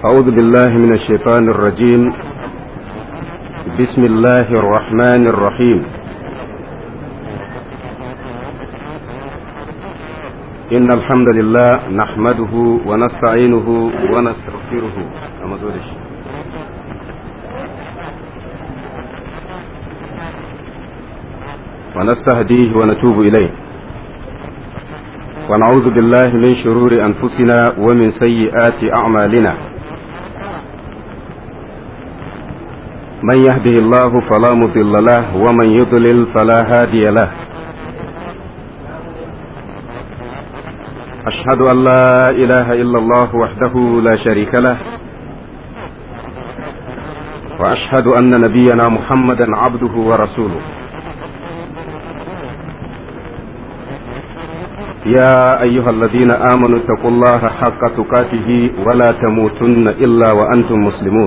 أعوذ بالله من الشيطان الرجيم بسم الله الرحمن الرحيم إن الحمد لله نحمده ونستعينه ونستغفره أما دولش ونستهديه ونتوب إليه ونعوذ بالله من شرور أنفسنا ومن سيئات أعمالنا من يهده الله فلا مضل له ومن يضلل فلا هادي له أشهد أن لا إله إلا الله وحده لا شريك له وأشهد أن نبينا محمدا عبده ورسوله يا أيها الذين آمنوا اتقوا الله حق تقاته ولا تموتن إلا وأنتم مسلمون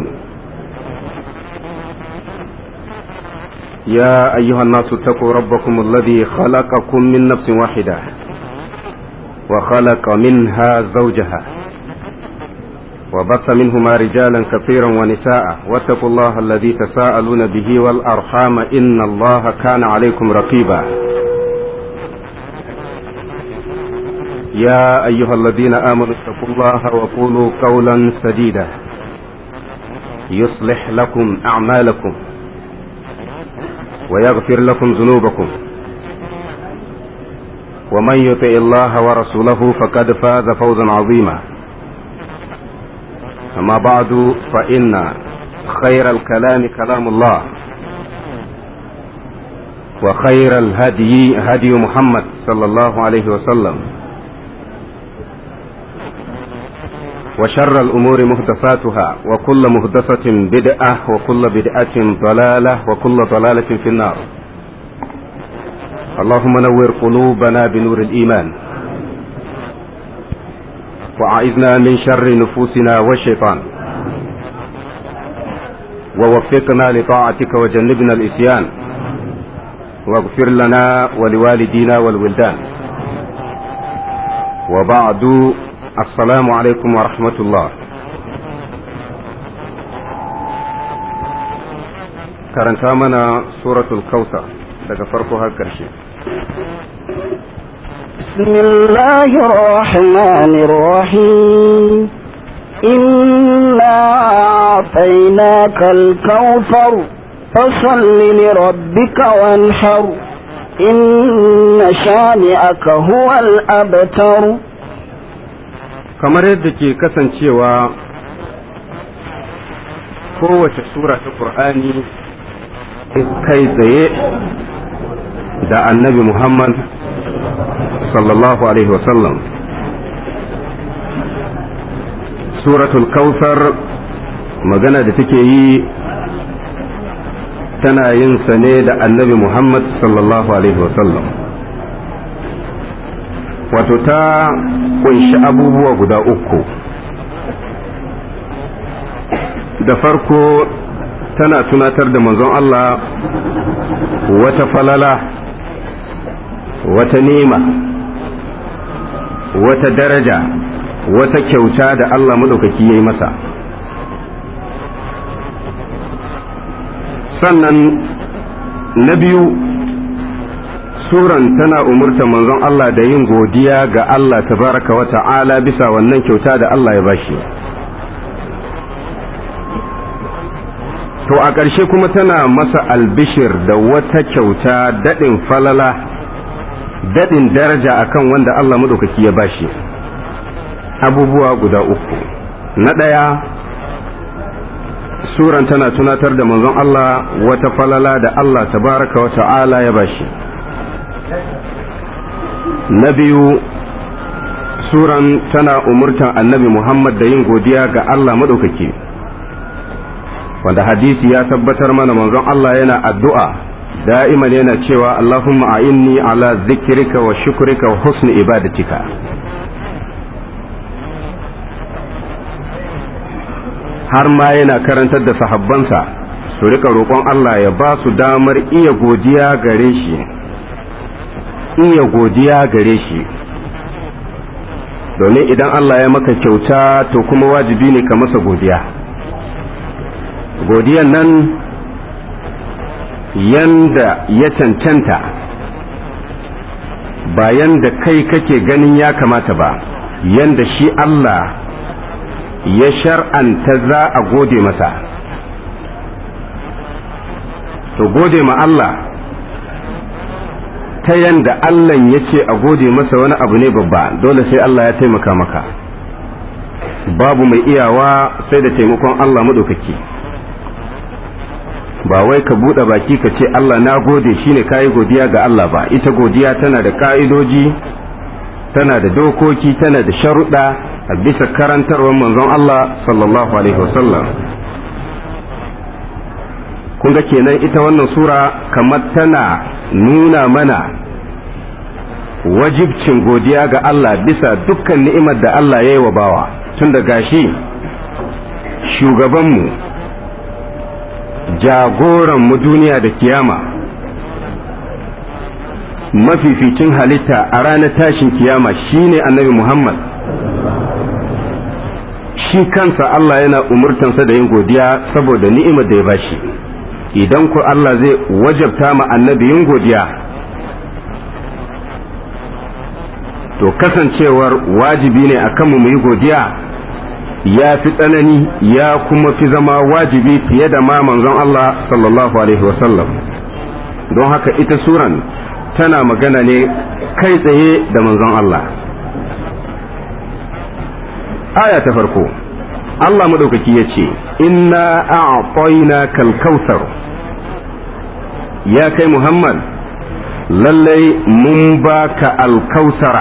يا أيها الناس اتقوا ربكم الذي خلقكم من نفس واحدة وخلق منها زوجها وبث منهما رجالا كثيرا ونساء واتقوا الله الذي تساءلون به والأرحام إن الله كان عليكم رقيبا يا أيها الذين آمنوا اتقوا الله وقولوا قولا سديدا يصلح لكم أعمالكم ويغفر لكم ذنوبكم ومن يطع الله ورسوله فقد فاز فوزا عظيما أما بعد فإن خير الكلام كلام الله وخير الهدي هدي محمد صلى الله عليه وسلم وشر الأمور محدثاتها وكل محدثة بدعة وكل بدعة ضلالة وكل ضلالة في النار اللهم نور قلوبنا بنور الإيمان وأعذنا من شر نفوسنا والشيطان ووفقنا لطاعتك وجنبنا الإسيان واغفر لنا ولوالدينا والولدان وبعد Assalamu alaikum wa rahmatullah. Karanta mana suratul kausa daga farko har ƙarshe. بسم الله الرحمن الرحيم إنا أعطيناك الكوثر فصل لربك وانحر إن شانئك هو الأبتر kamar yadda ke kasancewa kowace sura ta ƙur'ani kai tsaye da annabi muhammad sallallahu alaihi wasallam suratul kautsar magana da take yi tana yin sa ne da annabi muhammad sallallahu alaihi wasallam wato ta kunshi abubuwa guda uku da farko tana tunatar da manzon Allah wata falala wata nema wata daraja wata kyauta da Allah maɗaukaki ya yi masa sannan na biyu suran tana umurta manzon Allah da yin godiya ga Allah tabaraka wa ta'ala bisa wannan kyauta da Allah ya bashi to a ƙarshe kuma tana masa albishir da wata kyauta daɗin falala daɗin daraja akan wanda Allah maɗaukaki ya bashi abubuwa guda uku na ɗaya suran tana tunatar da manzon Allah wata falala da Allah tabaraka wa ta'ala ya bashi na biyu suran tana umurtan annabi Muhammad da yin godiya ga Allah maɗaukaki wanda hadisi ya tabbatar mana manzon Allah yana addu'a da'iman yana cewa Allahumma a'inni ala zikrika wa shukrika wa husni ibadatika har ma yana karantar da sahabbansa su rika roƙon Allah ya ba su damar iya godiya gare shi iya godiya gare shi domin idan Allah ya maka kyauta to kuma wajibi ne ka masa godiya godiyan nan yanda ya cancanta ba yanda kai kake ganin ya kamata ba yanda shi Allah ya shar'anta za a gode masa to gode ma Allah ta yanda Allah ya ce a gode masa wani abu ne babba dole sai Allah ya taimaka maka babu mai iyawa sai da taimakon Allah maɗaukaki ba wai ka buɗe baki ka ce Allah na gode shine kayi godiya ga Allah ba ita godiya tana da ka'idoji tana da dokoki tana da sharuɗa a bisa karantarwar manzon Allah sallallahu alaihi wasallam kun ga kenan ita wannan sura kamar tana nuna mana wajibcin godiya ga Allah bisa dukkan ni'imar da Allah ya yi wa bawa tun da gashi shugabanmu jagoranmu duniya da kiyama mafificin halitta a ranar tashin kiyama shine annabi Muhammad shi kansa Allah yana umurtansa da yin godiya saboda ni'imar da ya bashi idan ku Allah zai wajabta ma annabi yin godiya to kasancewar wajibi ne a kanmu mu yi godiya ya fi tsanani ya kuma fi zama wajibi fiye da ma manzon Allah sallallahu alaihi wasallam don haka ita suran tana magana ne kai tsaye da manzon Allah aya ta farko Allah maɗaukaki ya ce inna a'tayna kal kautsar ya kai Muhammad lallai mun baka alkausara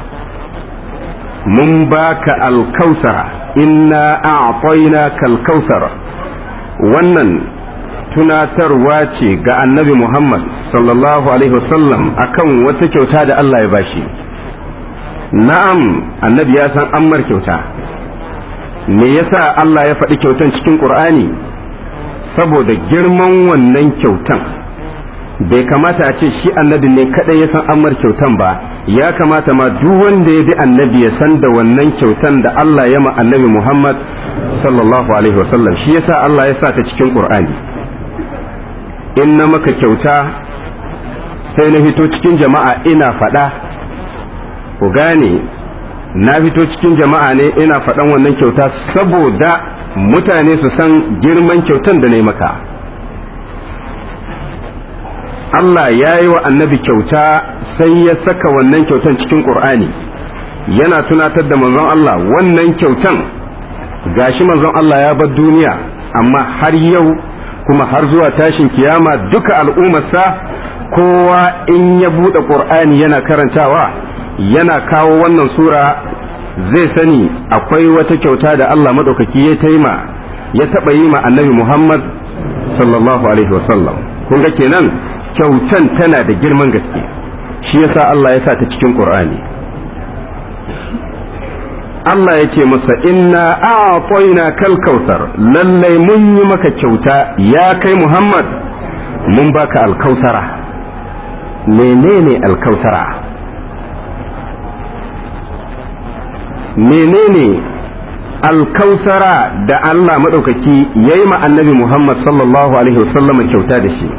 mun baka alkausara inna a'tayna kal kautsar wannan tunatarwa ce ga annabi Muhammad sallallahu alaihi wasallam akan wata kyauta da Allah ya bashi na'am annabi ya san ammar kyauta me yasa Allah ya faɗi kyautan cikin Qur'ani saboda girman wannan kyautan bai kamata a ce shi annabi ne kadai ya san ammar kyautan ba ya kamata ma duk wanda ya bi annabi ya san da wannan kyautan da Allah ya ma annabi Muhammad sallallahu alaihi wasallam shi yasa Allah ya sa ta cikin Qur'ani in na maka kyauta sai na fito cikin jama'a ina faɗa ku gane na fito cikin jama'a ne ina faɗan wannan kyauta saboda mutane su san girman kyautan da na yi maka Allah ya yi wa annabi kyauta sai ya saka wannan kyautan cikin ƙur'ani yana tunatar da manzon Allah wannan kyautan gashi manzon Allah ya bar duniya amma har yau kuma har zuwa tashin kiyama duka al'ummarsa kowa in ya buɗe ƙur'ani yana karantawa yana kawo wannan sura zai sani akwai wata kyauta da Allah maɗaukaki ya taima ya taɓa yi ma annabi Muhammad sallallahu alaihi wasallam kun ga kenan kyautan tana da girman gaske shi yasa Allah ya sa ta cikin Qur'ani Allah ya ce masa inna a'tayna kal kautsar lallai mun yi maka kyauta ya kai Muhammad mun baka alkausara menene alkausara menene alkausara da Allah maɗaukaki ya yi annabi Muhammad sallallahu Alaihi wasallam kyauta da shi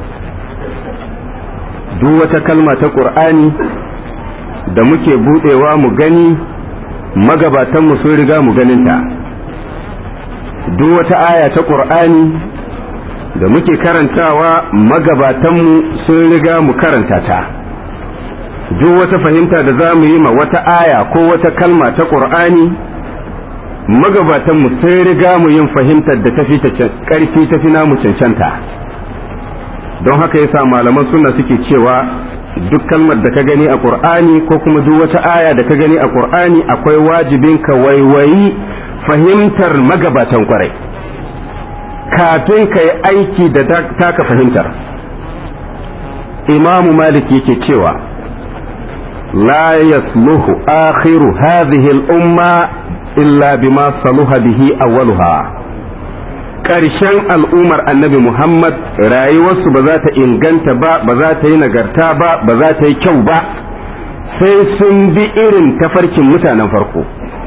duk wata kalma ta ƙur'ani da muke buɗewa mu gani magabatanmu sun riga mu ganinta duk wata aya ta ƙur'ani da muke karantawa magabatanmu sun riga mu karanta ta. duk wata fahimta da za mu yi ma wata aya ko wata kalma ta ƙur'ani magabatanmu sai riga mu yin fahimtar da tafi ta ƙarfi tafi namu cancanta don haka yasa malaman suna suke cewa duk kalmar da ka gani a ƙur'ani ko kuma duk wata aya da ka gani a ƙur'ani akwai wajibin ka waiwayi fahimtar magabatan kwarai kafin ka yi aiki da taka fahimtar imamu malik yake cewa لا يصلح آخر هذه الأمة إلا بما صلح به أولها ƙarshen al'ummar annabi Muhammad rayuwarsu ba za ta inganta ba ba za ta yi nagarta ba ba za ta yi kyau ba sai sun bi irin tafarkin mutanen farko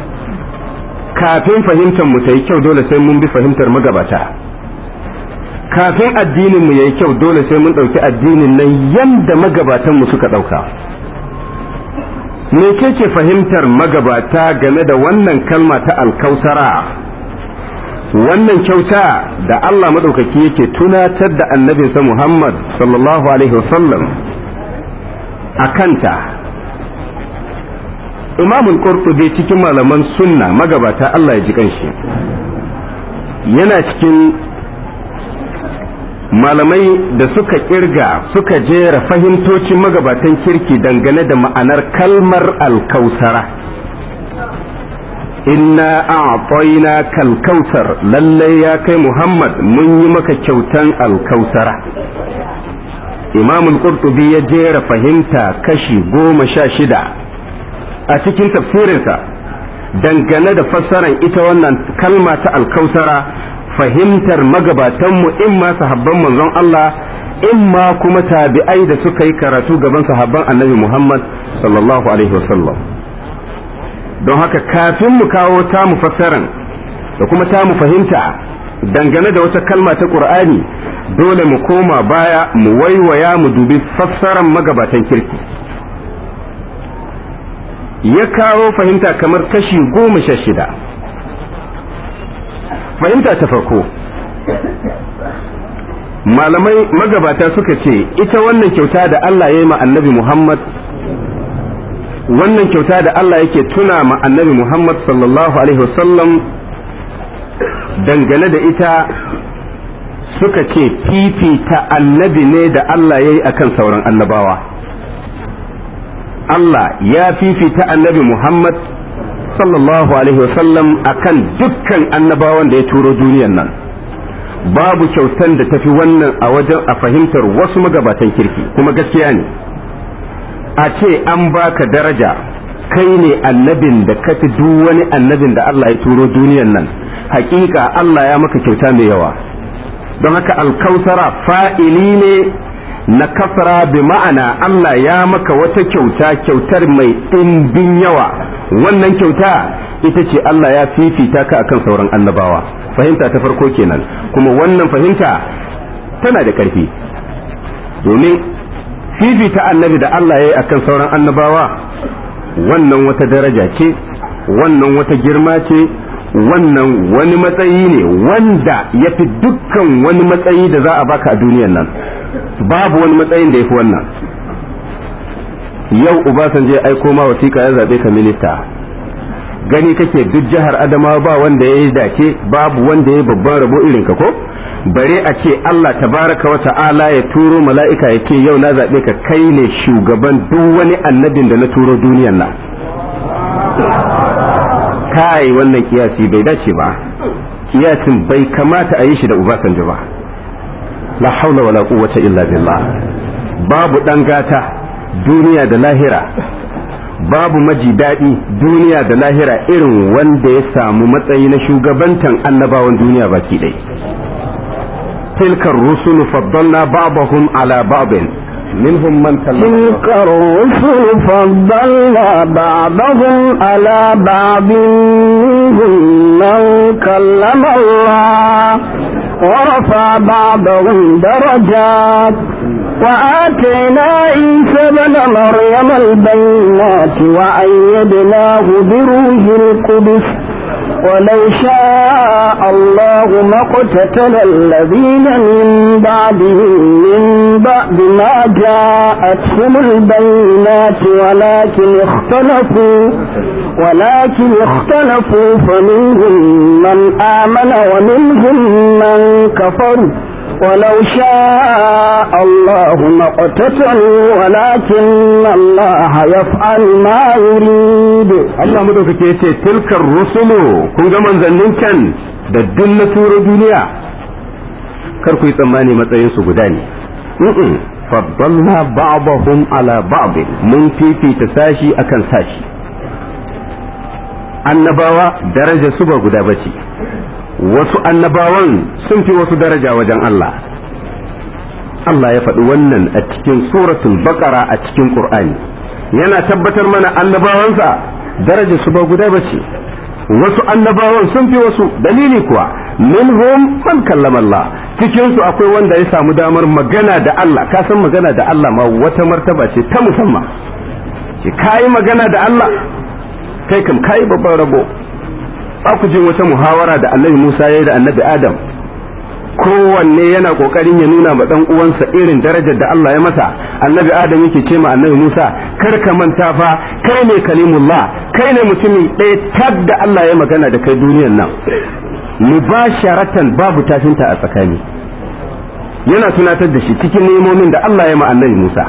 kafin fahimtar mu ta yi kyau dole sai mun bi fahimtar magabata kafin addinin mu yayi kyau dole sai mun ɗauki addinin nan yanda magabatan mu suka ɗauka me ke fahimtar magabata game da wannan kalma ta alkausara wannan kyauta da Allah maɗaukaki yake tunatar da annabinsa Muhammad sallallahu alaihi wasallam a kanta imamul qurtubi cikin malaman sunna magabata Allah ya ji kanshi yana cikin malamai da suka kirga suka jera fahimtocin magabatan kirki dangane da ma'anar kalmar alkausara inna a'tayna kalkausar lallai ya kai muhammad mun yi maka kyautan alkausara imamul qurtubi ya jera fahimta kashi goma sha shida a cikin tafsirinsa dangane da fassarar ita wannan kalma ta alkausara fahimtar magabatanmu in ma sahabban manzon Allah in ma kuma tabi'ai da suka yi karatu gaban sahabban annabi Muhammad sallallahu alaihi wasallam don haka kafin mu kawo tamu fassaran da kuma tamu fahimta dangane da wata kalma ta Qur'ani dole mu koma baya mu waiwaya mu dubi fassaran magabatan kirki ya kawo fahimta kamar kashi goma sha shida fahimta ta farko malamai magabata suka ce ita wannan kyauta da Allah ya yi ma annabi Muhammad wannan kyauta da Allah yake tuna ma annabi Muhammad sallallahu alaihi wasallam dangane da ita suka ce fifita annabi ne da Allah ya yi akan sauran annabawa Allah ya fifita annabi Muhammad sallallahu alaihi wasallam akan dukkan annabawan da ya turo duniyan nan babu kyautan da tafi wannan a wajen a fahimtar wasu magabatan kirki kuma gaskiya ne a ce an baka daraja kai ne annabin da ka fi duk wani annabin da Allah ya turo duniyan nan hakika Allah ya maka kyauta mai yawa don haka alkausara fa'ili ne na kasara bi ma'ana Allah ya maka wata kyauta kyautar mai ɗimbin yawa wannan kyauta ita ce Allah ya fifita ka akan sauran annabawa fahimta ta farko kenan kuma wannan fahimta tana da ƙarfi domin fifita annabi da Allah ya yi akan sauran annabawa wannan wata daraja ce wannan wata girma ce wannan wani matsayi ne wanda ya fi dukkan wani matsayi da za a baka a duniyan nan babu wani matsayin da ya fi wannan yau Obasanjo ya aiko ma wasiƙa ya zaɓe ka minista gani kake duk jihar adamawa ba wanda ya yi dace babu wanda ya yi babban rabo irin ka ko bare a ce Allah tabaraka wa ta'ala ya turo mala'ika ya ce yau na zaɓe ka kai ne shugaban duk wani annabin da na turo duniyan nan kai wannan kiyasi bai dace ba kiyasin bai kamata a yi shi da Obasanjo ba la haula wala quwwata illa billah babu dan gata duniya da lahira babu maji daɗi duniya da lahira irin wanda ya samu matsayi na shugabantan annabawan duniya baki ɗai tilkar rusulu faddalna ba'dahum ala ba'din منهم من كلم تلك الرسل فضلنا بعضهم على بعض منهم من كلم الله ورفع بعضهم درجات وآتينا عيسى بن مريم البينات وأيدناه بروح القدس ولو شاء الله ما اقتتل الذين من بعدهم من بعد ما جاءتهم البينات ولكن اختلفوا ولكن اختلفوا فمنهم من آمن ومنهم من كفروا ولو شاء الله ما اقتتلوا ولكن الله يفعل ما يريد Allah madaukake yace tilkar rusulu kun ga manzannin can da duk na turo duniya kar ku yi tsammani matsayin su guda ne mm faddalna ba'dahum ala ba'd mun fifita sashi akan sashi annabawa daraja su ba guda bace wasu annabawan sun fi wasu daraja wajen Allah Allah ya faɗi wannan a cikin suratul baqara a cikin Qur'ani yana tabbatar mana annabawansa darajar su ba guda bace wasu annabawan sun fi wasu dalili kuwa minhum man kallama Allah cikin su akwai wanda ya samu damar magana da Allah ka san magana da Allah ma wata martaba ce ta musamman ce kai magana da Allah kai kam kai babban rabo ba ku jin wata muhawara da Annabi Musa ya yi da Annabi Adam kowanne yana kokarin ya nuna ma dan uwansa irin darajar da Allah ya masa annabi adam yake ce ma annabi Musa kar ka manta fa kai ne kalimullah kai ne mutumin ɗaya tag da Allah ya magana da kai duniyar nan mubasharatan babu tafinta a tsakani yana tunatar da shi cikin nemomin da Allah ya ma annabi Musa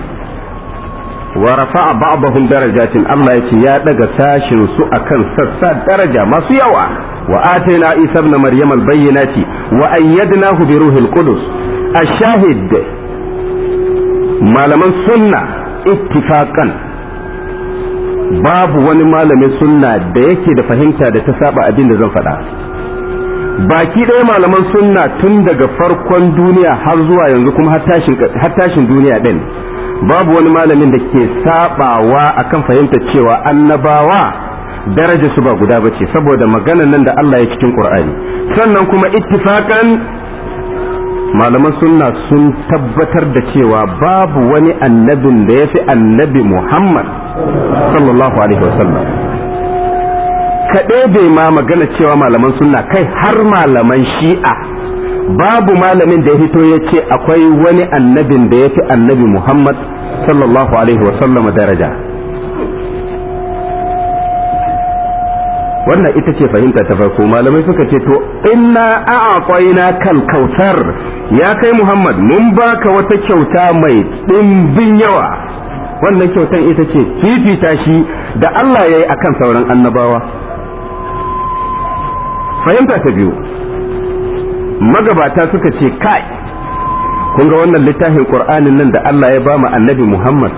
wa rafa'a ba'dahum darajatin Allah yace ya daga sashin su akan sassa daraja masu yawa wa atayna Isa ibn Maryam al-bayyinati wa ayyadnahu bi ruhil qudus ash-shahid malaman sunna ittifaqan babu wani malamin sunna da yake da fahimta da ta saba abin da zan faɗa baki ɗaya malaman sunna tun daga farkon duniya har zuwa yanzu kuma har tashin duniya ɗin babu wani malamin da ke sabawa akan fahimtar cewa annabawa daraja su ba guda bace saboda maganan nan da Allah ya cikin Qur'ani sannan kuma ittifakan malaman sunna sun tabbatar da cewa babu wani annabin da ya fi annabi Muhammad sallallahu alaihi wasallam kaɗai bai ma magana cewa malaman sunna kai har malaman shi'a babu malamin da ya fito ya ce akwai wani annabin da ya fi annabi Muhammad sallallahu alaihi wasallam daraja wannan ita ce fahimta ta farko malamai suka ce to inna a'aqaina kal kautsar ya kai Muhammad mun baka wata kyauta mai dimbin yawa wannan kyautan ita ce fifita shi da Allah ya yi akan sauran annabawa fahimta ta biyu magabata suka ce kai kun ga wannan littafin qur'anin nan da Allah ya ba mu annabi Muhammad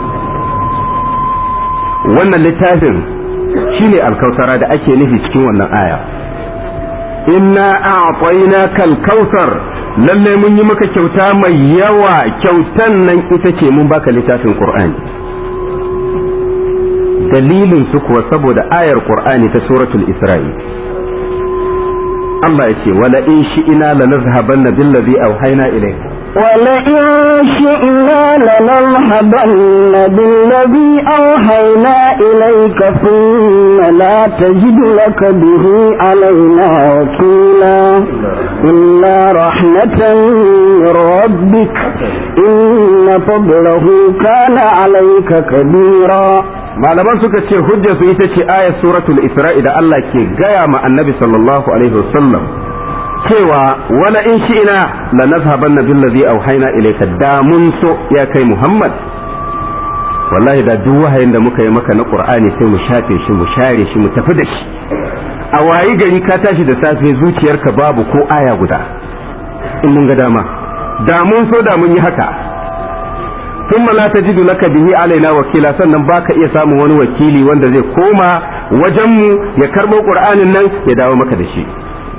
wannan littafin shine alkausara da ake nufi cikin wannan aya inna a'tayna kal kautsar lalle mun yi maka kyauta mai yawa kyautan nan ita ce mun baka littafin qur'ani dalilin su kuwa saboda ayar qur'ani ta suratul isra'i Allah ya ce wala in shi'ina lanazhabanna billazi awhayna ilayka ولئن شئنا لنذهبن بالذي أوحينا إليك ثم لا تجد لك به علينا وكيلا إلا رحمة من ربك إن فضله كان عليك كبيرا malaman suka ce hujjar su ita ce ayat suratul isra'i da Allah ke gaya ma annabi sallallahu alaihi wasallam cewa wala in shi'ina la nazhabanna billazi auhayna ilayka da mun so ya kai Muhammad wallahi da duk wahayin da muka yi maka na Qur'ani sai mu shafe shi mu share shi mu tafi da shi a wayi gari ka tashi da safe zuciyarka babu ko aya guda in mun ga dama da mun so da mun yi haka ثم لا تجد لك به alaina wakila sannan baka iya samun wani wakili wanda zai koma wajenmu ya karɓo ƙur'anin nan ya dawo maka da shi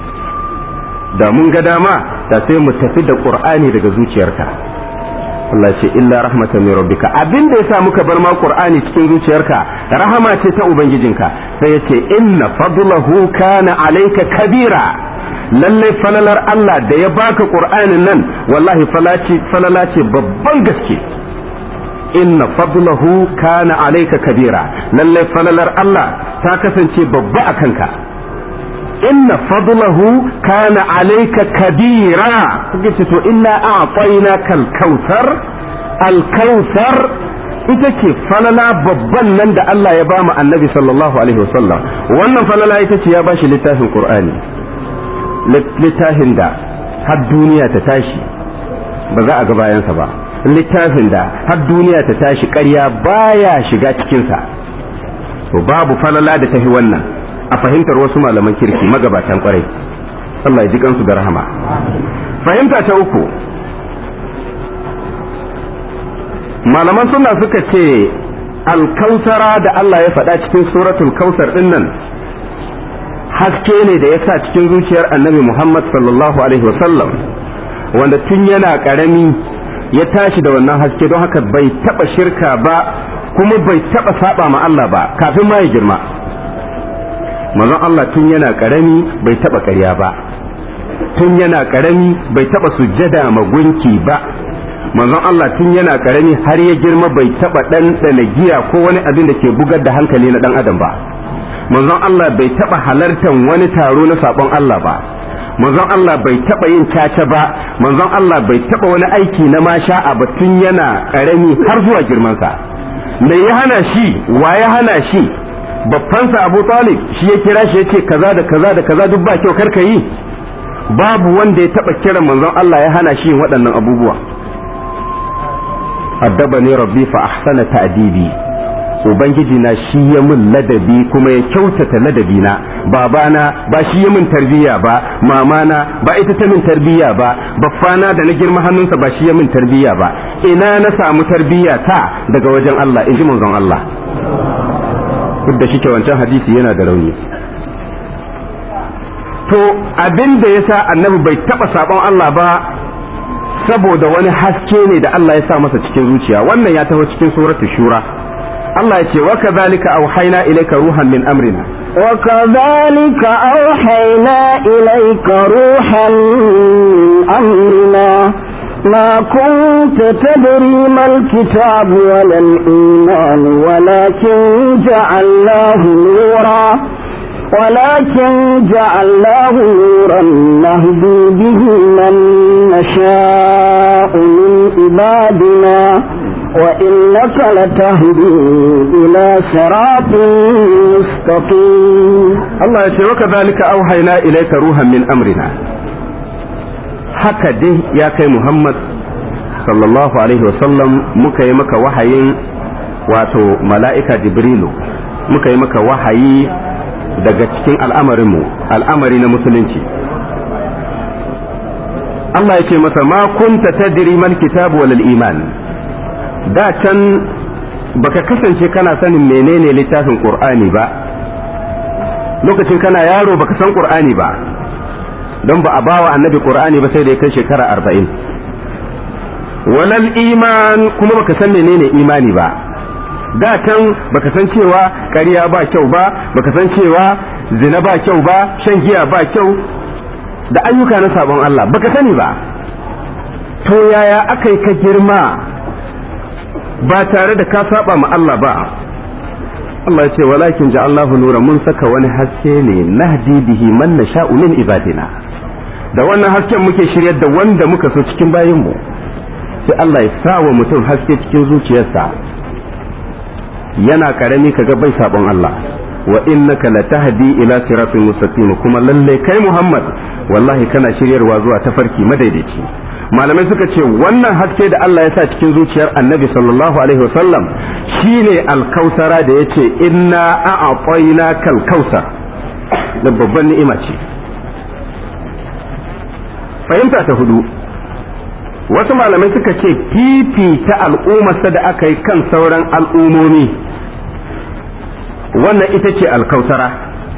da mun ga dama da sai mu tafi da qur'ani daga zuciyarka Allah ce illa rahmatan min rabbika abin da yasa muka bar ma qur'ani cikin zuciyarka rahama ce ta ubangijinka sai yace inna fadlahu kana alayka kabira lalle falalar Allah da ya baka qur'anin nan wallahi falala ce babban gaske inna fadlahu kana alayka kabira lalle falalar Allah ta kasance babba a kanka inna fadlahu kana alayka kabira kuke ce to inna a'tayna kal kautsar al kautsar ita ce falala babban nan da Allah ya ba mu annabi sallallahu alaihi wasallam wannan falala ita ce ya bashi littafin qur'ani littafin da har duniya ta tashi ba za a ga bayansa ba littafin da har duniya ta tashi ƙarya baya shiga cikinsa to babu falala da tafi wannan a fahimtar wasu malaman kirki magabatan kwarai Allah ya ji kansu da rahama fahimta ta uku malaman suna suka ce alkausara da Allah ya faɗa cikin suratul kausar ɗin nan haske ne da ya sa cikin zuciyar annabi Muhammad sallallahu alaihi wasallam wanda tun yana ƙarami ya tashi da wannan haske don haka bai taɓa shirka ba kuma bai taba saba ma Allah ba kafin ma ya girma manzon Allah tun yana karami bai taba ƙarya ba tun yana karami bai taba sujjada ma gunki ba manzon Allah tun yana karami har ya girma bai taba ɗanɗana giya ko wani abin da ke bugar da hankali na ɗan adam ba manzon Allah bai taba halartar wani taro na sabon Allah ba manzon Allah bai taba yin caca ba manzon Allah bai taba wani aiki na masha'a ba tun yana karami har zuwa girmansa me ya hana shi wa ya hana shi babbansa Abu Talib shi ya kira shi yace kaza da kaza da kaza duk ba kyau karka yi babu wanda ya taba kiran manzon Allah ya hana shi yin waɗannan abubuwa addabani rabbi fa ahsana ta'dibi ubangiji na shi ya min ladabi kuma ya kyautata ladabi na babana ba shi ya min tarbiyya ba mamana ba ita ta min tarbiyya ba baffana da na girma hannunsa ba shi ya min tarbiyya ba ina na samu tarbiyya ta daga wajen Allah in ji manzon Allah duk da shike wancan hadisi yana da rauni to abin da yasa annabi bai taba sabon Allah ba saboda wani haske ne da Allah ya sa masa cikin zuciya wannan ya taho cikin suratul shura Allah ya ce wa kadhalika auhayna ilayka ruhan min amrina wa kadhalika auhayna ilayka ruhan min amrina ما كنت تدري ما الكتاب ولا الإيمان ولكن جعلناه نورا ولكن جعلناه نورا نهدي به من نشاء من عبادنا وإنك لتهدي إلى صراط مستقيم الله يقول وكذلك أوحينا إليك روحا من أمرنا haka dai ya kai Muhammad sallallahu alaihi wasallam muka yi maka wahayin wato mala'ika Jibrilu muka yi maka wahayi daga cikin al'amarinmu al'amari na musulunci Allah ya ce masa ma kunta tadri mal kitab wal iman da can baka kasance kana sanin menene littafin qur'ani ba lokacin kana yaro baka san qur'ani ba don ba a bawa annabi qur'ani ba sai da ya kai shekara arba'in walal iman kuma baka san menene imani ba da can baka san cewa ƙarya ba kyau ba baka san cewa zina ba kyau ba shan giya ba kyau da ayyuka na sabon Allah baka sani ba to yaya aka yi ka girma ba tare da ka saba ma Allah ba Allah ya ce walakin ja'allahu nura mun saka wani haske ne nahdi bihi man nasha'u min ibadina da wannan hasken muke shiryar da wanda muka so cikin bayinmu sai Allah ya sa wa mutum haske cikin zuciyarsa yana karami kaga bai sabon Allah wa innaka latahdi ila siratin mustaqim kuma lalle kai Muhammad wallahi kana shiryarwa zuwa tafarki madaidaici malamai suka ce wannan haske da Allah ya sa cikin zuciyar annabi sallallahu alaihi wasallam shine alkausara da yace inna a'tayna kal kausar da babban ni'ima ce fahimta ta hudu wasu malamai suka ce fifita al'ummarsa da aka yi kan sauran al'umomi wannan ita ce alkausara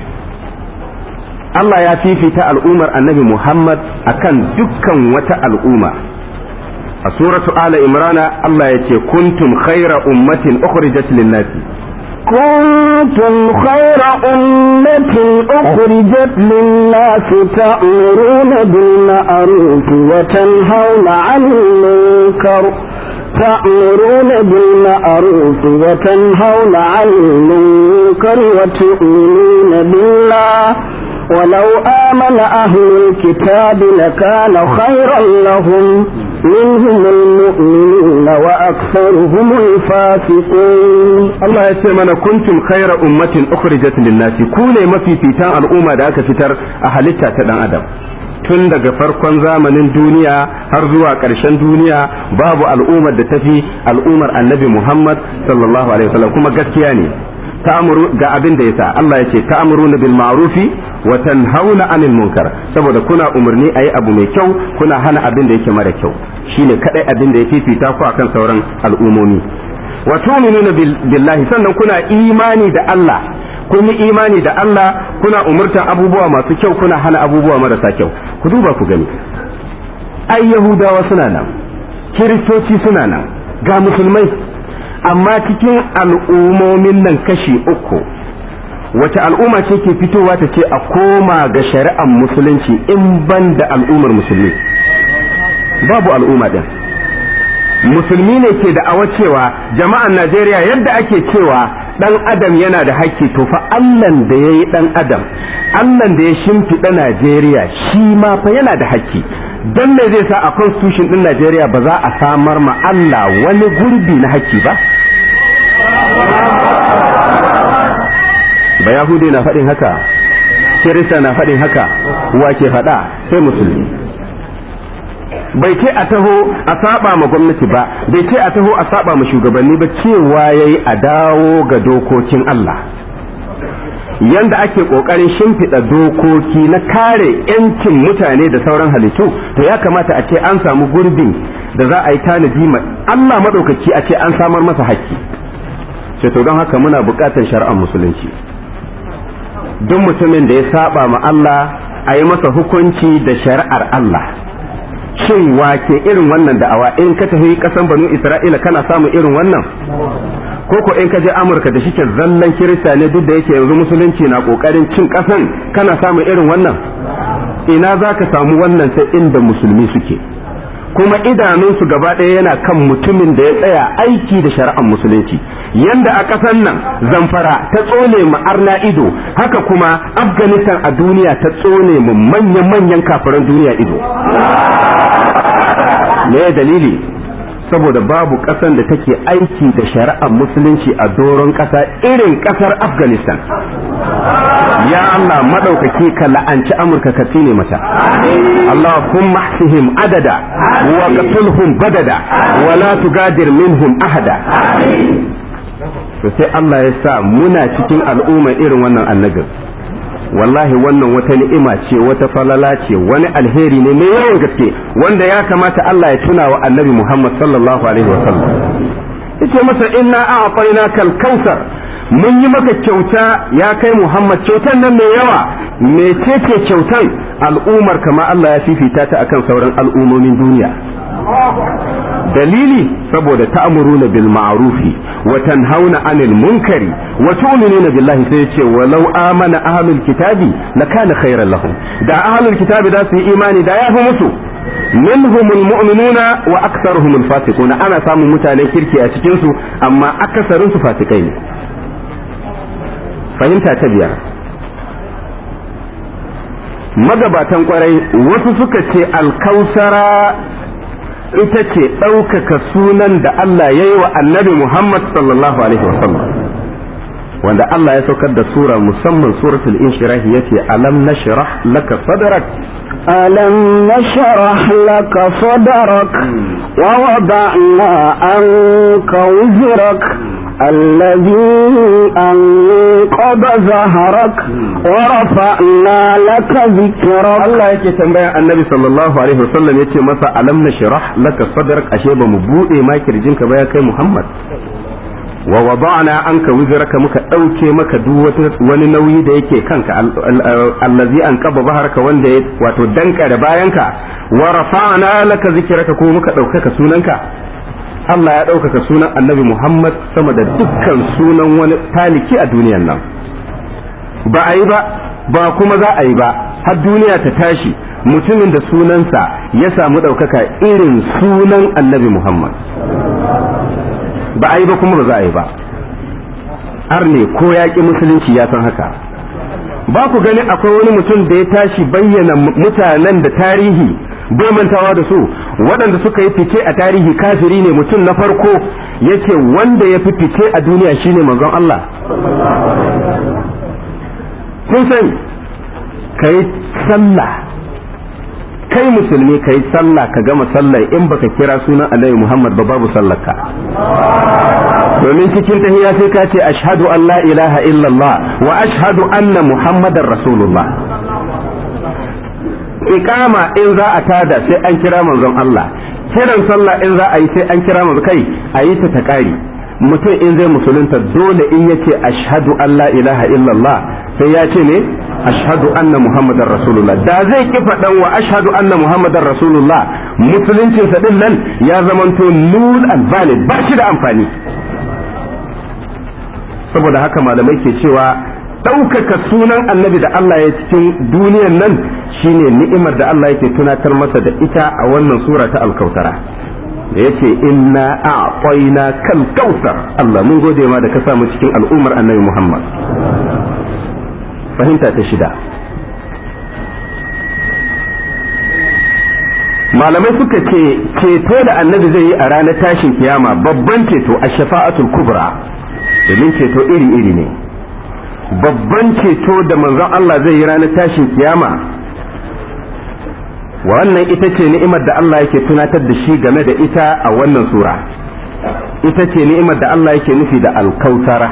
Allah ya fifita al'ummar annabi Muhammad akan dukkan wata al'umma a suratu ala imrana Allah ya ce kuntum khaira ummatin ukhrijat lin-nasi كنتم خير أمة أخرجت للناس تأمرون بالمعروف وتنهون عن المنكر تأمرون بالمعروف وتنهون عن المنكر وتؤمنون بالله ولو آمن أهل الكتاب لكان خيرا لهم منهم المؤمنون وأكثرهم الفاسقون Allah ya ce mana kuntum khaira ummatin ukhrijat lin-nasi ku ne mafifitan al'umma da aka fitar a halitta ta dan adam tun daga farkon zamanin duniya har zuwa ƙarshen duniya babu al'ummar da tafi al'ummar annabi Muhammad sallallahu alaihi wasallam kuma gaskiya ne ta'muru ga abin da yasa Allah ya ce ta'muruna bil ma'rufi wa tanhauna 'anil munkar saboda kuna umarni ayi abu mai kyau kuna hana abin da yake mara kyau shine kadai abin da ya fifita ku akan sauran al'umomi wa tu'minuna billahi sannan kuna imani da Allah kun yi imani da Allah kuna umurtan abubuwa masu kyau kuna hana abubuwa marasa kyau ku duba ku gani ai yahudawa suna nan kiristoci suna nan ga musulmai amma cikin al'ummomin nan kashi uku wace al'umma ce ke fitowa ta ce a koma ga shari'ar musulunci in ban da al'ummar musulmi babu al'umma din musulmi ne ke da awa cewa jama'an najeriya yadda ake cewa dan adam yana da haƙƙi to fa allan da ya yi dan adam allan da ya shimfiɗa najeriya shi ma fa yana da haƙƙi don me zai sa a constitution din najeriya ba za a samar ma allah wani gurbi na haƙƙi ba ba yahudi na faɗin haka kirista na faɗin haka wa ke faɗa sai musulmi bai ce a taho a saba ma gwamnati ba bai ce a taho a saba ma shugabanni ba cewa yayi a dawo ga dokokin Allah yanda ake kokarin shimfiɗa dokoki na kare 'yancin mutane da sauran halittu to ya kamata a ce an samu gurbin da za a yi tanadi ma Allah maɗaukaki a ce an samar masa haƙƙi ce to don haka muna buƙatar shari'ar musulunci duk mutumin da ya saba ma Allah a yi masa hukunci da shari'ar Allah shin wake irin wannan da'awa in ka tafi kasan banu isra'ila kana samun irin wannan ko ko in ka je amurka da shike zallan kirista ne duk da yake yanzu musulunci na kokarin cin kasan kana samun irin wannan ina za ka samu wannan sai inda musulmi suke kuma idanunsu gaba ɗaya yana kan mutumin da ya tsaya aiki da shari'ar musulunci yanda a ƙasar nan zamfara ta tsone mu arna ido haka kuma afghanistan a duniya ta tsone mu manyan-manyan kafiran duniya ido me dalili saboda babu ƙasan da take aiki da shari'ar musulunci a doron ƙasa irin ƙasar afghanistan ya Allah maɗaukaki ka la'anci amurka ka tsine mata Allah kun mahsihim adada wa qatulhum badada wa la tugadir minhum ahada to sai Allah ya sa muna cikin al'umma irin wannan annabin wallahi wannan wata ni'ima ce wata falala ce wani alheri ne mai yawan gaske wanda ya kamata Allah ya tuna wa annabi Muhammad sallallahu alaihi wa sallam yace masa inna a'tainaka al-kautsar mun yi maka kyauta ya kai Muhammad kyautan nan mai yawa mecece kyautan al'ummar kama Allah ya fifita ta akan sauran al'ummomin duniya dalili saboda ta'muruna bil ma'rufi wa tanhauna 'anil munkari wa tu'minuna billahi sai yace walau amana ahlul kitabi lakana khairan lahum da ahlul kitabi da su yi imani da yafi musu minhumul mu'minuna wa aktharuhumul fasiquna ana samun mutanen kirki a cikin su amma akasarin su fasikai ne fahimta ta biyar magabatan kwarai wasu suka ce alkausara ita ce ɗaukaka sunan da Allah ya yi wa annabi Muhammad sallallahu alaihi wasallam wanda Allah ya saukar da sura musamman suratul inshirahi yace alam nashrah laka sadrak ألم نشرح لك صدرك ووضعنا عنك وزرك الذي أنقض ظهرك ورفعنا لك ذكرك Allah yake tambaya annabi sallallahu alaihi wasallam yace masa alam nashrah laka sadrak ashe ba mu bude ma kirjinka ba ya kai Muhammad wa wada'na anka wizraka muka dauke maka duk wani nauyi da yake kanka allazi an qaba baharka wanda ya wato danka da bayanka wa rafa'na laka zikraka ko muka daukaka sunanka Allah ya ɗaukaka sunan annabi Muhammad sama da dukkan sunan wani taliki a duniyan nan ba a yi ba ba kuma za a yi ba har duniya ta tashi mutumin da sunansa ya samu ɗaukaka irin sunan annabi Muhammad ba a yi ba kuma ba za a yi ba har ne ko yaƙi musulunci ya san haka ba ku gani akwai wani mutum da ya tashi bayyana mutanen da tarihi bai mantawa da su waɗanda suka yi fice a tarihi kafiri ne mutum na farko yace wanda ya fi fice a duniya shine manzon Allah kun sani kai sallah kai musulmi kai sallah ka gama sallah in baka kira sunan annabi Muhammad ba babu sallarka domin cikin tahiyya sai ka ce ashhadu an la ilaha illallah wa ashhadu anna muhammadar rasulullah iqama in za a tada sai an kira manzon Allah kiran sallah in za a yi sai an kira manzon kai a yi ta ta kari mutum in zai musulunta dole in yace ashhadu an la ilaha illallah sai ya ce ne ashhadu anna muhammadar rasulullah da zai ki faɗan wa ashhadu anna muhammadar rasulullah musuluncin sa din nan ya zamanto null and valid ba shi da amfani saboda haka malamai ke cewa ɗaukaka sunan annabi da Allah ya cikin duniyan nan shine ni'imar da Allah yake tunatar masa da ita a wannan sura ta alkautara da yace inna a'tayna kal kautsar Allah mun gode ma da ka samu cikin al'ummar annabi Muhammad fahimta ta shida malamai suka ce ceto da annabi zai yi a ranar tashin kiyama babban ceto a shafa'atul kubra domin ceto iri-iri ne babban ceto da manzon Allah zai yi ranar tashin kiyama wannan ita ce ni'imar da Allah yake tunatar da shi game da ita a wannan sura ita ce ni'imar da Allah yake nufi da alkautara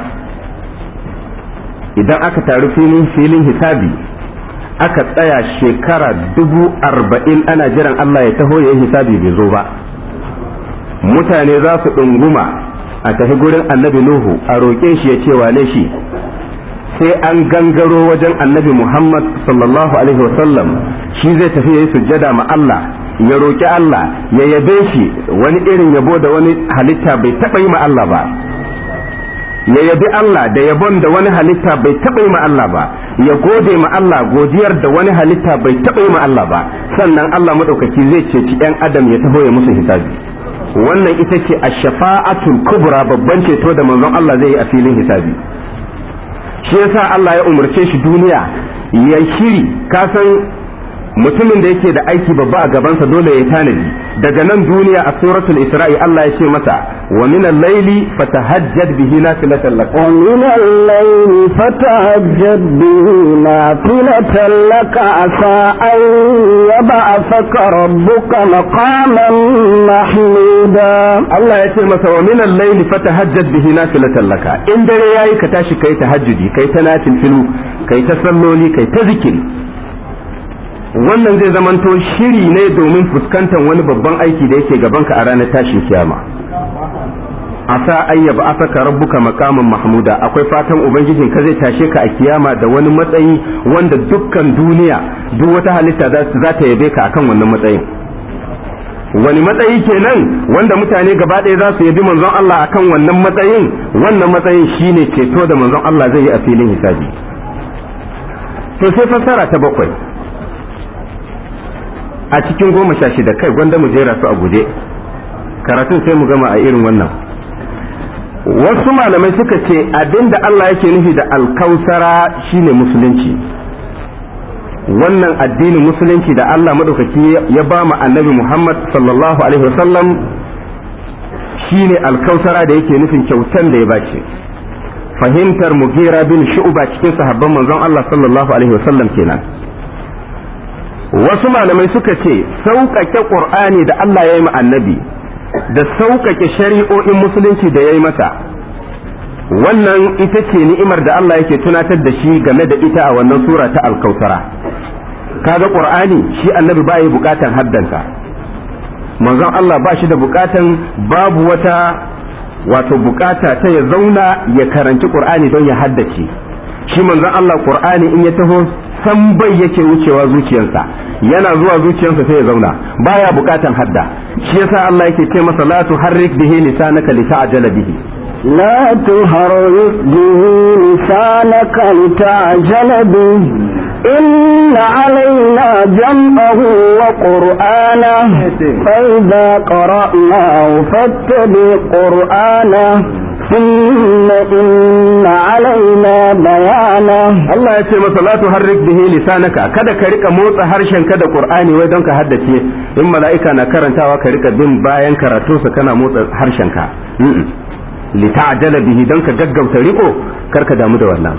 idan aka taru filin filin hisabi aka tsaya shekara dubu arba'in ana jiran Allah ya taho ya yi hisabi bai zo ba mutane za su ɗunguma a tafi gurin annabi Nuhu a roƙe shi ya ce wane shi sai an gangaro wajen annabi Muhammad sallallahu alaihi wasallam shi zai tafi ya yi sujjada ma Allah ya roƙi Allah ya yabe shi wani irin yabo da wani halitta bai taɓa yi ma Allah ba ya yabi Allah da yabon da wani halitta bai taɓa yi ma Allah ba ya gode ma Allah godiyar da wani halitta bai taɓa yi ma Allah ba sannan Allah maɗaukaki zai ceci 'yan adam ya taho ya musu hisabi wannan ita ce a shafa'atul kubra babban ceto da manzon Allah zai yi a filin hisabi shi yasa Allah ya umarce shi duniya ya shiri kasan mutumin da yake da aiki babba a gabansa dole ya tanadi daga nan duniya a suratul isra'i Allah ya ce masa wa min al-layli fatahajjad bihi nafilatan lak wa min al-layli fatahajjad bihi nafilatan lak asa an yab'athaka rabbuka maqaman mahmuda Allah ya ce masa wa min al-layli fatahajjad bihi nafilatan lak in dare yayi ka tashi kai tahajjudi kai ta nafil filu kai ta salloli kai ta zikiri wannan zai zamanto shiri ne domin fuskantar wani babban aiki da yake gabanka a ranar tashin kiyama asa ayyaba asaka rabbuka makaman mahmuda akwai fatan ubangijin ka zai tashe ka a kiyama da wani matsayi wanda dukkan duniya duk wata halitta za ta yabe ka akan wannan matsayin wani matsayi kenan wanda mutane gaba ɗaya za su yabi manzon Allah akan wannan matsayin wannan matsayin shine ceto da manzon Allah zai yi a filin hisabi to sai fassara ta bakwai a cikin goma sha shida kai gwanda mu jera su a guje karatun sai mu gama a irin wannan wasu malamai suka ce abinda Allah yake nufi da alkausara shine musulunci wannan addinin musulunci da Allah maɗaukaki ya ba mu annabi Muhammad sallallahu alaihi wasallam shine alkausara da yake nufin kyautan da ya bace fahimtar mugira bin shu'ba cikin sahabban manzon Allah sallallahu alaihi wasallam kenan wasu malamai suka ce sauƙaƙe ƙur'ani da Allah ya yi ma annabi da sauƙaƙe shari'o'in musulunci da ya yi masa wannan ita ce ni'imar da Allah yake tunatar da shi game da ita a wannan sura ta alkautara kaga ƙur'ani shi annabi ba yi buƙatan haddanta manzon Allah ba shi da buƙatan babu wata wato buƙata ta ya zauna ya karanci ƙur'ani don ya haddace shi manzon Allah ƙur'ani in ya taho san bai yake wucewa zuciyarsa yana zuwa zuciyarsa sai ya zauna baya bukatan hadda shi yasa Allah yake ce masa la tuharrik bihi lisanaka lita'jala bihi لا تحرك به لسانك لتعجل به إن علينا جمعه وقرآنه فإذا قرأناه فاتبع قرآنه ثم إن علينا بيانه Allah ya ce masa la tuharrik bihi lisanaka kada ka rika motsa harshen ka da Qur'ani wai don ka haddace in mala'ika na karantawa ka rika bin bayan karatu sa kana motsa harshen ka li ta'jala bihi don ka gaggauta riko kar ka damu da wannan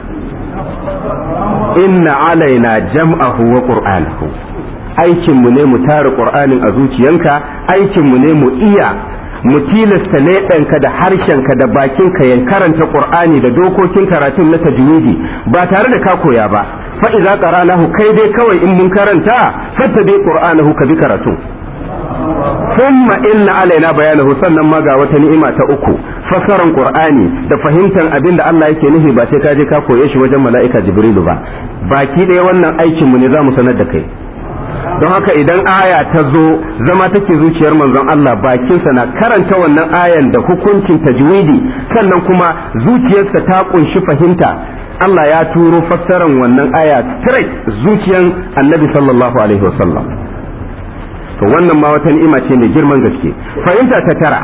inna alaina jam'ahu wa qur'anahu aikin mu ne mu tara Qur'anin a zuciyanka aikin mu ne mu iya mu tilasta leɓenka da harshenka da bakinka ya karanta qur'ani da dokokin karatun na tajwidi ba tare da ka koya ba fa idza qara'nahu kai dai kawai in mun karanta fattabi qur'anahu ka bi karatu thumma inna alaina bayanahu sannan ma ga wata ni'ima ta uku fasaran qur'ani da fahimtar abin da Allah yake nufi ba sai ka je ka koye shi wajen mala'ika jibrilu ba baki ɗaya wannan aikin mu ne za mu sanar da kai don haka idan aya ta zo zama take zuciyar manzon Allah bakinsa na karanta wannan ayan da hukuncin tajwidi sannan kuma zuciyarsa ta kunshi fahimta Allah ya turo fassaran wannan aya straight zuciyan annabi sallallahu alaihi wasallam to wannan ma wata ni'ima ce mai girman gaske fahimta ta tara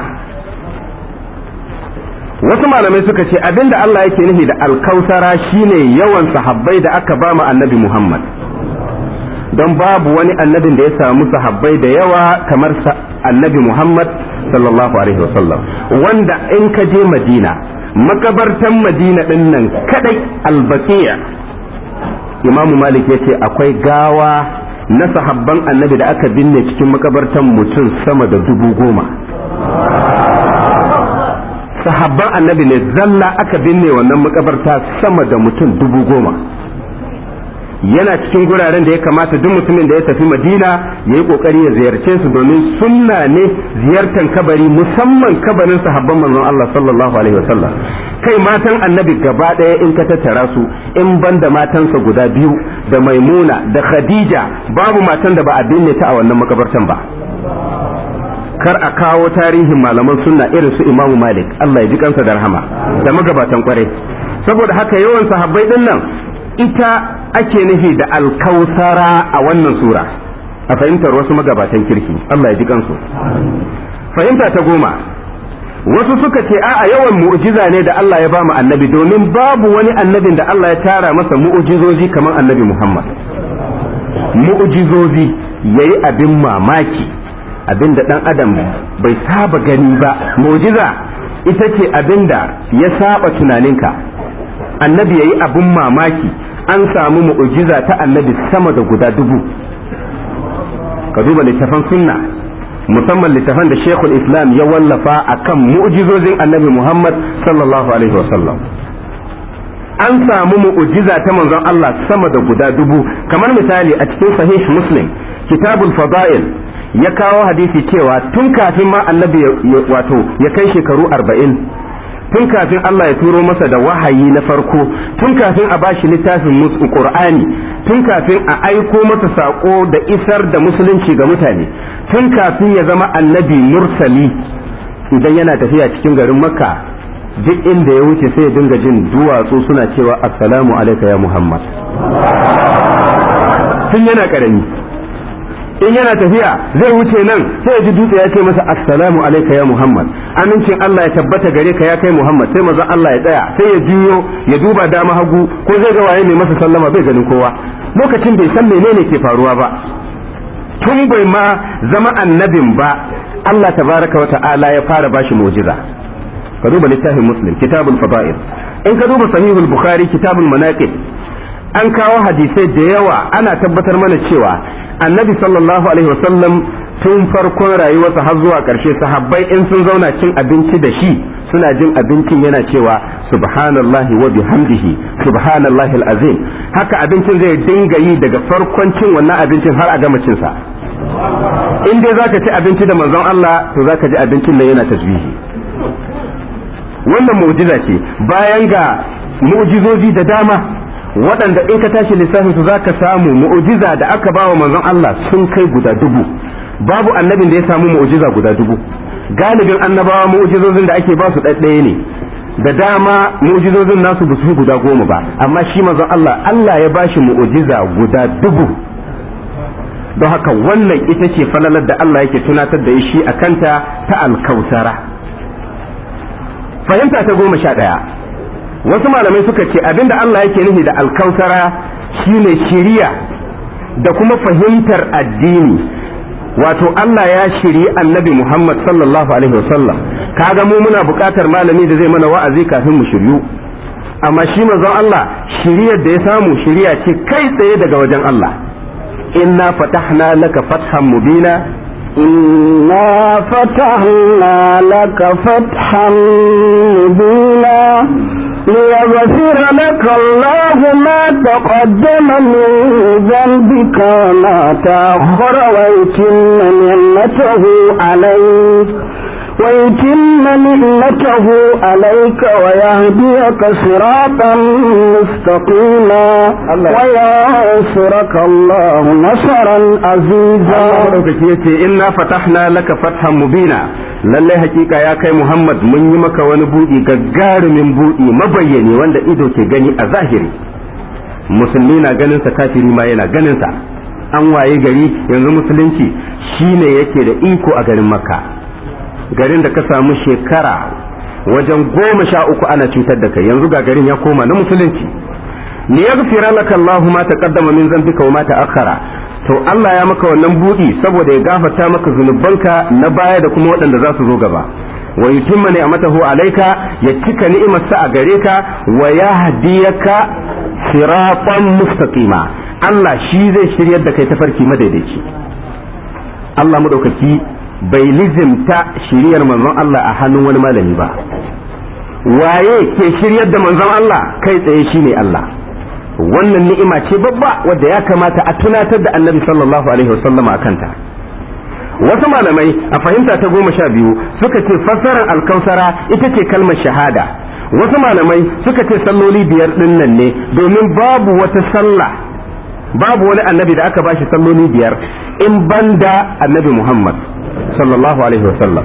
wasu malamai suka ce abinda Allah yake nufi da alkausara shine yawan sahabbai da aka ba mu annabi Muhammad don babu wani annabin da ya samu sahabbai da yawa kamar annabi Muhammad sallallahu alaihi wasallam wanda in ka je Madina makabartan Madina din nan kadai albaqiya Imamu Malik ya ce akwai gawa na sahabban annabi da aka binne cikin makabartan mutum sama da dubu goma sahabban annabi ne zalla aka binne wannan makabarta sama da mutum dubu goma yana cikin guraren da ya kamata duk mutumin da ya tafi madina ya yi kokari ya ziyarce su domin sunna ne ziyartar kabari musamman kabarin sahabban manzon Allah sallallahu alaihi wasallam kai matan annabi gaba ɗaya in ka tattara su in banda matansa guda biyu da maimuna da khadija babu matan da ba a binne ta a wannan makabartan ba kar a kawo tarihin malaman sunna irin su imamu malik Allah ya ji kansa da rahama da magabatan kwarai saboda haka yawan sahabbai din nan ita ake nufi da alkausara a wannan sura a fahimtar wasu magabatan kirki Allah ya ji kansu fahimta ta goma wasu suka ce a'a yawan mu'jiza ne da Allah ya ba mu annabi domin babu wani annabin da Allah ya tara masa mu'jizozi kamar annabi Muhammad mu'jizozi yayi abin mamaki abin da dan adam bai saba gani ba mu'jiza ita ce abin da ya saba tunaninka annabi yayi abin mamaki an samu mu'jiza ta annabi sama da guda dubu ka duba littafan sunna musamman littafan da shekul islam ya wallafa akan mu'jizozin annabi muhammad sallallahu alaihi wasallam an samu mu'jiza ta manzon Allah sama da guda dubu kamar misali a cikin sahih muslim kitabul fada'il ya kawo hadisi cewa tun kafin ma annabi wato ya kai shekaru arba'in tun kafin Allah ya turo masa da wahayi na farko tun kafin a bashi littafin Qur'ani tun kafin a aiko masa sako da isar da musulunci ga mutane tun kafin ya zama annabi mursali idan yana tafiya cikin garin makka duk inda ya wuce sai ya dinga jin duwatsu suna cewa assalamu alaika ya muhammad tun yana karami in yana tafiya zai wuce nan sai ya ji dutse ya ce masa assalamu alaika ya muhammad amincin Allah ya tabbata gare ka ya kai muhammad sai manzon Allah ya tsaya sai ya juyo ya duba dama hagu ko zai ga waye mai masa sallama bai ganin kowa lokacin bai san menene ke faruwa ba tun bai ma zama annabin ba Allah tabaraka wa ta'ala ya fara bashi mu'jiza ka duba littafin muslim kitabul fada'il in ka duba sahihul bukhari kitabul manaqib an kawo hadisai da yawa ana tabbatar mana cewa annabi sallallahu alaihi wasallam tun farkon rayuwarsa har zuwa ƙarshe sahabbai in sun zauna cin abinci da shi suna jin abincin yana cewa subhanallahi wa bihamdihi subhanallahi alazim haka abincin zai dinga yi daga farkon cin wannan abincin har a gama cin sa in dai zaka ci abinci da manzon Allah to zaka ji abincin nan yana tasbihi wannan mu'jiza ce bayan ga mu'jizozi da dama waɗanda in ka tashi lissafin su zaka samu mu'jiza da aka bawa manzon Allah sun kai guda dubu babu annabin da ya samu mu'jiza guda dubu galibin annabawa mu'jizozin da ake ba su ɗaɗɗaya ne da dama mu'jizozin nasu ba su guda goma ba amma shi manzon Allah Allah ya bashi mu'jiza guda dubu don haka wannan ita ce falalar da Allah yake tunatar da shi a kanta ta alkausara fahimta ta goma sha ɗaya wasu malamai suka ce abinda Allah yake nufi da alkausara shine shiriya da kuma fahimtar addini wato Allah ya shiri annabi Muhammad sallallahu alaihi wasallam kaga mu muna buƙatar malami da zai mana wa'azi kafin mu shiryu amma shi manzon Allah shiriyar da ya samu shiriya ce kai tsaye daga wajen Allah inna fatahna laka fathan mubina إنا فتحنا لك فتحا مبينا ليغفر لك الله ما تقدم من ذنبك وما تأخر ويتم نعمته عليك ويتم نعمته عليك ويهديك صراطا مستقيما وينصرك الله نصرا عزيزا yace inna fatahna laka fathan mubina lalle hakika ya kai Muhammad mun yi maka wani buɗi gagarumin buɗi mabayyane wanda ido ke gani a zahiri musulmi na ganin sa kafiri ma yana ganin sa an waye gari yanzu musulunci shine yake da iko a garin makka garin da ka samu shekara wajen goma sha uku ana cutar da kai yanzu ga garin ya koma na musulunci li yaghfira laka Allahu ma taqaddama min dhanbika wa ma ta'akhkhara to Allah ya maka wannan budi saboda ya gafarta maka zunubanka na baya da kuma waɗanda za su zo gaba wa yutimma ni'matahu alayka ya cika ni'imarsa a gare ka wa yahdiyaka siratan mustaqima Allah shi zai shiryar da kai tafarki madaidaici Allah madaukaki bai lizimta shiriyar manzon Allah a hannun wani malami ba waye ke shiryar da manzon Allah kai tsaye shine Allah wannan ni'ima ce babba wadda ya kamata a tunatar da annabi sallallahu alaihi wasallama a kanta wasu malamai a fahimta ta goma sha biyu suka ce fassarar alkausara ita ce kalmar shahada wasu malamai suka ce salloli biyar ɗin nan ne domin babu wata sallah babu wani annabi da aka bashi salloli biyar in banda annabi muhammad sallallahu alaihi wasallam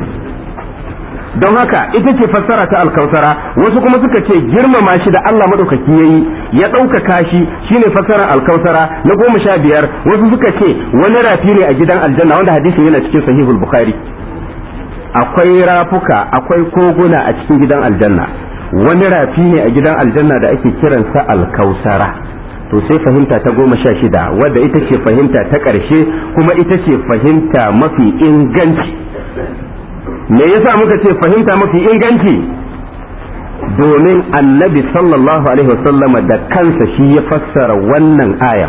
don haka ita ce fassara ta alkausara wasu kuma suka ce girmama shi da Allah maɗaukaki yayi ya ɗaukaka shi shine fassarar alkausara na goma sha biyar wasu suka ce wani rafi ne a gidan aljanna wanda hadisin yana cikin sahihul bukhari akwai rafuka akwai koguna a cikin gidan aljanna wani rafi ne a gidan aljanna da ake kiransa alkausara to sai fahimta ta goma sha shida wadda ita ce fahimta ta ƙarshe kuma ita ce fahimta mafi inganci me yasa muka ce fahimta mafi inganci domin annabi sallallahu alaihi wasallama da kansa shi ya fassara wannan aya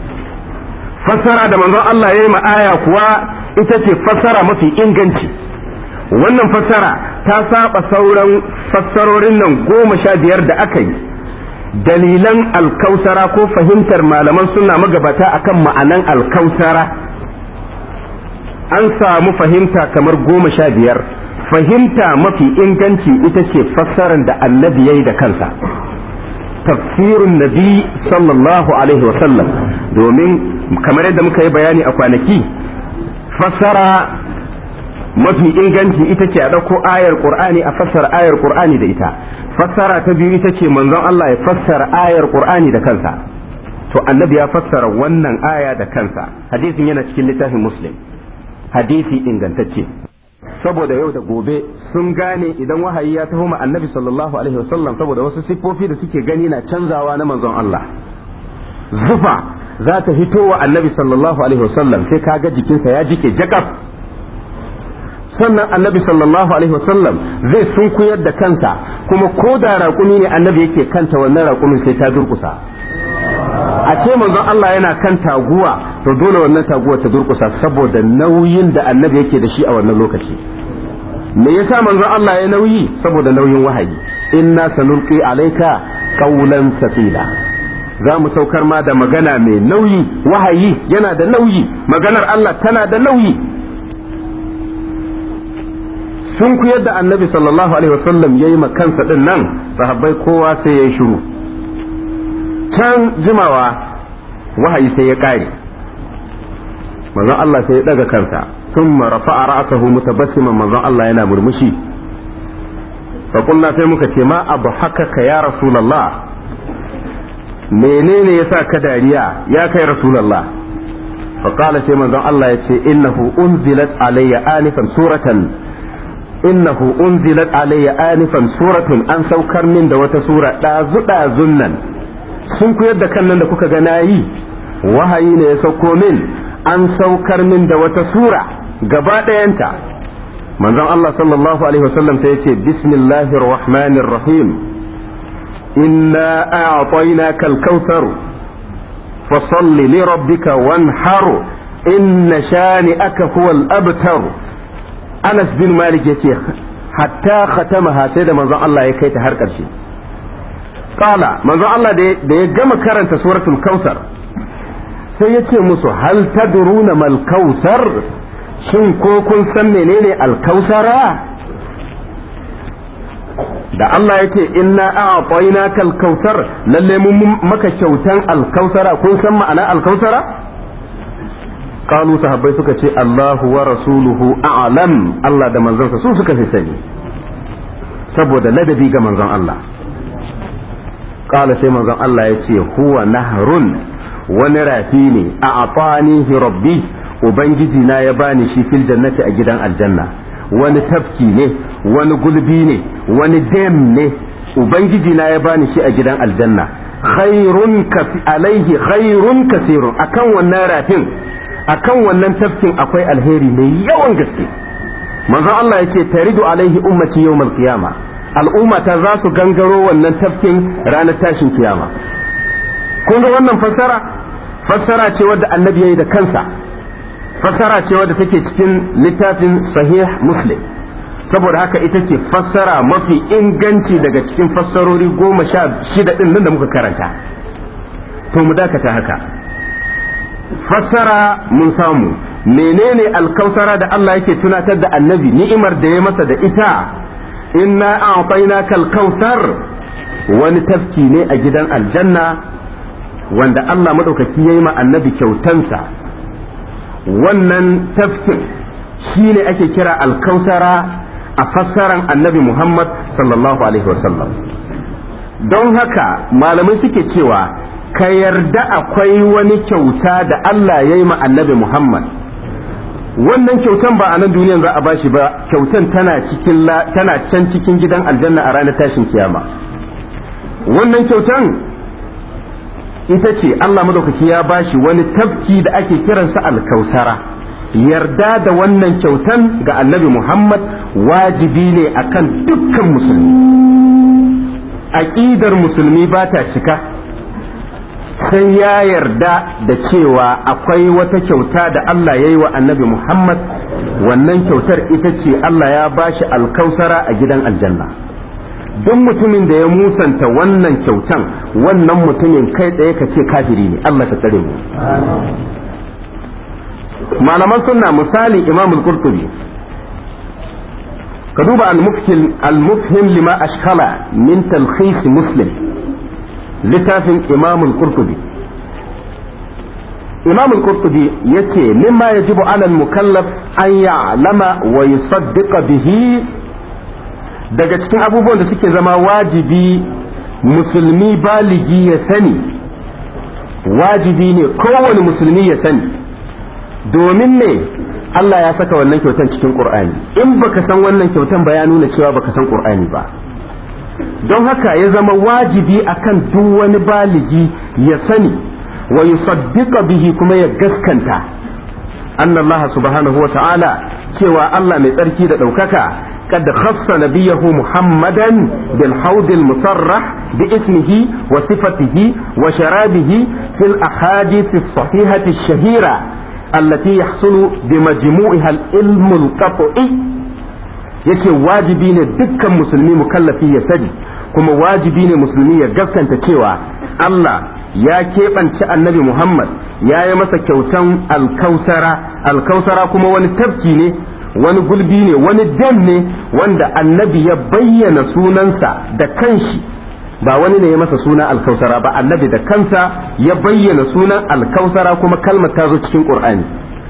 fassara da manzon Allah ya yi ma aya kuwa ita ce fassara mafi inganci wannan fassara ta saba sauran fassarorin nan goma sha biyar da aka yi dalilan alkausara ko fahimtar malaman suna magabata akan ma'anan alkausara an samu fahimta kamar goma sha biyar fahimta mafi inganci ita ce fassarar da annabi ya yi da kansa tafsirun nabi sallallahu alaihi wasallam domin kamar yadda muka yi bayani a kwanaki fassara mafi inganci ita ce a ɗauko ayar ƙur'ani a fassara ayar ƙur'ani da ita fassara ta biyu ita ce manzon Allah ya fassara ayar ƙur'ani da kansa to annabi ya fassara wannan aya da kansa hadisin yana cikin littafin muslim hadisi ingantacce saboda yau da gobe sun gane idan wahayi ya taho ma annabi sallallahu alaihi wasallam saboda wasu siffofi da suke gani na canzawa na manzon Allah zufa za ta fito wa annabi sallallahu alaihi wasallam sai kaga jikinsa ya jike jakaf sannan annabi sallallahu alaihi wasallam zai sunkuyar da kansa kuma ko da raƙumi ne annabi yake kanta wannan raƙumin sai ta durƙusa a ce manzon Allah yana kan taguwa to dole wannan taguwa ta durƙusa saboda nauyin da annabi yake da shi a wannan lokaci me yasa manzon Allah ya nauyi saboda nauyin wahayi inna sanulqi alayka qawlan saqila za mu saukar ma da magana mai nauyi wahayi yana da nauyi maganar Allah tana da nauyi sun ku yadda annabi sallallahu alaihi wasallam ya yi kansa din nan sahabbai kowa sai ya yi shiru can jimawa wahayi sai ya ƙare manzon Allah sai ya ɗaga kansa ثم رفع رأسه متبسما manzon Allah yana murmushi faƙulna sai muka ce ma abu haka ya rasulallah menene yasa ka dariya ya kai rasulallah faƙala sai manzon Allah ya ce innahu unzilat alayya anifan suratan innahu unzilat alayya anifan suratun an saukar min da wata sura ɗazu ɗazun nan sun ku yadda kan nan da kuka ga nayi wahayi ne ya sauko min an saukar min da wata sura gaba ɗayanta manzon Allah sallallahu alaihi wasallam sai yace bismillahir rahmanir rahim inna a'tainaka al-kautsar fasalli li rabbika wanhar inna shani'aka huwal abtar Anas bin Malik yace hatta khatamaha sai da manzon Allah ya kai ta har ƙarshe qala manzon Allah da ya gama karanta suratul kautsar sai ya ce musu hal tadruna mal kautsar shin ko kun san menene alkausara da Allah ya ce inna a'tayna kal kautsar lalle mun maka kyautan alkausara kun san ma'ana alkausara qalu sahabbai suka ce Allahu wa rasuluhu a'lam Allah da manzansa su suka fi sani saboda ladabi ga manzon Allah qala sai manzon Allah ya ce huwa nahrun wani rafi ne a afanihi rabbi ubangiji na ya bani shi fil jannati a gidan aljanna wani tafki ne wani gulbi ne wani dam ne ubangiji na ya bani shi a gidan aljanna khairun alaihi khairun kasirun akan wannan rafin akan wannan tafkin akwai alheri mai yawan gaske manzon Allah yake taridu alaihi ummati yawmal qiyama al'umma ta za su gangaro wannan tafkin ranar tashin kiyama kun ga wannan fassara fassara ce wadda annabi yayi da kansa fassara ce wadda take cikin littafin sahih muslim saboda haka ita ce fassara mafi inganci daga cikin fassarori goma sha shida ɗin nan da muka karanta to mu dakata haka fassara mun samu menene alkausara da Allah yake tunatar da annabi ni'imar da ya masa da ita inna a'tayna kal kautsar wani tafki ne a gidan aljanna wanda Allah madaukaki yayi ma annabi kyautansa wannan tafkin shine ake kira alkausara a fassaran annabi Muhammad sallallahu alaihi wasallam don haka malamai suke cewa ka yarda akwai wani kyauta da Allah ya yi ma annabi Muhammad wannan kyautan ba a nan duniyan za a bashi ba kyautan tana cikin tana can cikin gidan aljanna a ranar tashin kiyama wannan kyautan ita ce Allah madaukaki ya bashi wani tafki da ake kiransa alkausara yarda da wannan kyautan ga annabi Muhammad wajibi ne akan dukkan musulmi aƙidar musulmi ba ta cika sai ya yarda da cewa akwai wata kyauta da Allah ya yi wa annabi Muhammad wannan kyautar ita ce Allah ya bashi alkausara a gidan aljanna duk mutumin da ya musanta wannan kyautan wannan mutumin kai tsaye ka ce kafiri ne Allah ta tsare mu malaman sunna misali imam al-qurtubi ka duba al-mufhim lima ashkala min talkhis muslim littafin imam al-qurtubi imam al-qurtubi yace mimma yajibu ala al-mukallaf an ya'lama wa yusaddiqa bihi daga cikin abubuwan da suke zama wajibi musulmi baligi ya sani wajibi ne kowane musulmi ya sani domin ne Allah ya saka wannan kyautan cikin Qur'ani in baka san wannan kyautan ba ya nuna cewa baka san Qur'ani ba don haka ya zama wajibi akan duk wani baligi ya sani wa yusaddiqa bihi kuma ya gaskanta anna Allah subhanahu wa ta'ala cewa Allah mai tsarki da ɗaukaka قد خص نبيه محمدا بالحوض المصرح باسمه وصفته وشرابه في الأحاديث الصحيحة الشهيرة التي يحصل بمجموعها العلم القطعي yake wajibi ne dukkan musulmi mukallafi ya sani kuma wajibi ne musulmi ya gaskanta cewa Allah ya keɓance annabi Muhammad ya yi masa kyautan alkausara alkausara kuma wani tafki ne wani gulbi ne wani dam ne wanda annabi ya bayyana sunansa da kanshi ba wani ne ya masa suna alkausara ba annabi da kansa ya bayyana sunan alkausara kuma kalmar ta zo cikin qur'ani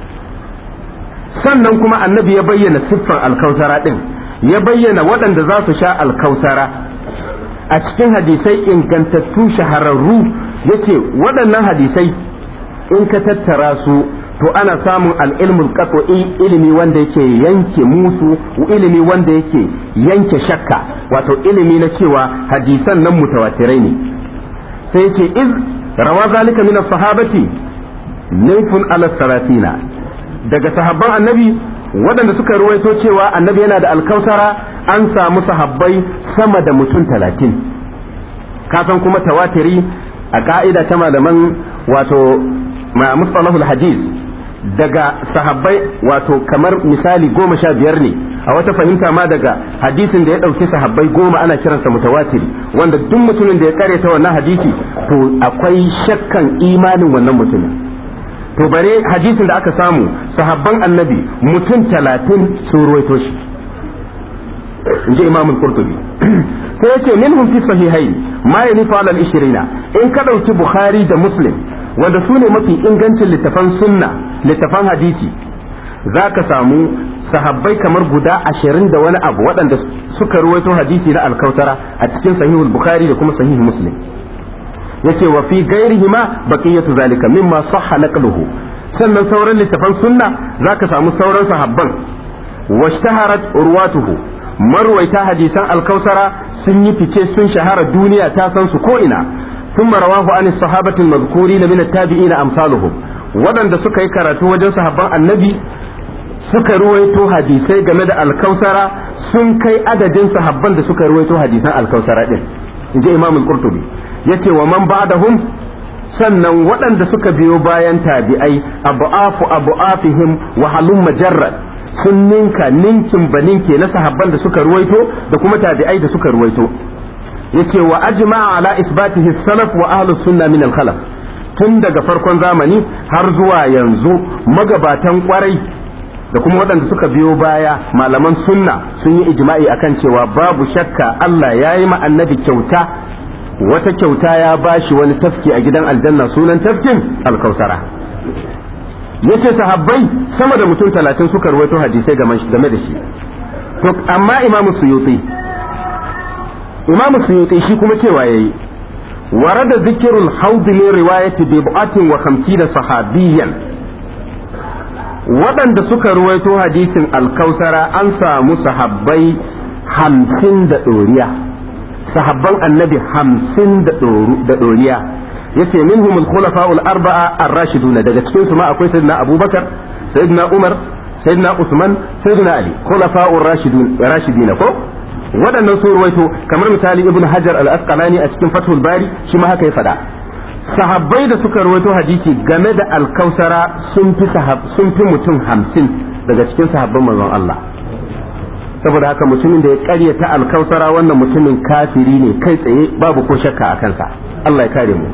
sannan kuma annabi ya bayyana siffar alkausara din ya bayyana waɗanda za su sha alkausara a cikin hadisai ingantattu shahararru yace waɗannan hadisai in ka tattara su to ana samun al'ilmul qat'i ilimi wanda yake yanke musu ilimi wanda yake yanke shakka wato ilimi na cewa hadisan nan mutawatirai ne sai yake iz rawa zalika min sahabati naifun ala saratina daga sahabban annabi waɗanda suka ruwaito cewa annabi yana da alkausara an samu sahabbai sama da mutum talatin kasan kuma tawatiri a ka'ida ta malaman wato ma mustalahul hadis daga sahabbai wato kamar misali goma sha biyar ne a wata fahimta ma daga hadisin da ya ɗauki sahabbai goma ana kiransa mutawatiri wanda duk mutumin da ya karyata wannan hadisi to akwai shakkan imanin wannan mutumin to bare hadisin da aka samu sahabban annabi mutum talatin sun ruwaito shi in ji imam al-qurtubi sai yace minhum fi sahihain ma yanifu ala al-ishrina in ka dauki bukhari da muslim wanda su ne mafi ingancin littafan sunna littafan hadisi zaka samu sahabbai kamar guda ashirin da wani abu waɗanda suka ruwaito hadisi na alkautara a cikin sahihul bukhari da kuma sahih muslim yace wa fi ghairihima baqiyatu zalika mimma sahha naqluhu sannan sauran littafan sunna zaka samu sauran sahabban washtaharat urwatuhu marwaita hadisan alkausara sun yi fice sun shahara duniya ta san su ko ina ثم رواه عن الصحابة المذكورين من التابعين أمثالهم waɗanda suka yi karatu wajen sahabban annabi suka ruwaito hadisai game da alkausara sun kai adadin sahabban da suka ruwaito hadisan alkausara din inji imam al-qurtubi yace wa man ba'dahum sannan waɗanda suka biyo bayan tabi'ai abu'afu abu'afihim wa halum majarrad sun ninka ninkin baninke na sahabban da suka ruwaito da kuma tabi'ai da suka ruwaito yace wa ajma'a ala isbatihi salaf wa ahlus sunna min al-khalaf tun daga farkon zamani har zuwa yanzu magabatan kwarai da kuma waɗanda suka biyo baya malaman sunna sun yi ijma'i akan cewa babu shakka Allah ya yi annabi kyauta wata kyauta ya bashi wani tafki a gidan aljanna sunan tafkin alkausara yace sahabbai sama da mutum talatin suka rawaito hadisai game da shi to amma imamu suyuti imamu suyuti shi kuma cewa yayi ورد ذكر الحوض من رواية بضعة وخمسين صحابيا waɗanda suka ruwaito hadisin alkausara an samu sahabbai hamsin da ɗoriya sahabban annabi hamsin da ɗoriya yace minhum al-khulafa'ul arba'a ar-rashiduna daga cikin su ma akwai sayyidina abubakar sayyidina umar sayyidina usman sayyidina ali khulafa'ur rashidun rashidina ko waɗannan sun ruwaito kamar misali ibn hajar al-asqalani a cikin fathul bari shi ma haka ya faɗa sahabbai da suka ruwaito hadisi game da alkausara sun fi sun fi mutum hamsin daga cikin sahabban manzon Allah saboda haka mutumin da ya ƙaryata alkausara wannan mutumin kafiri ne kai tsaye babu ko shakka a kansa Allah ya kare mu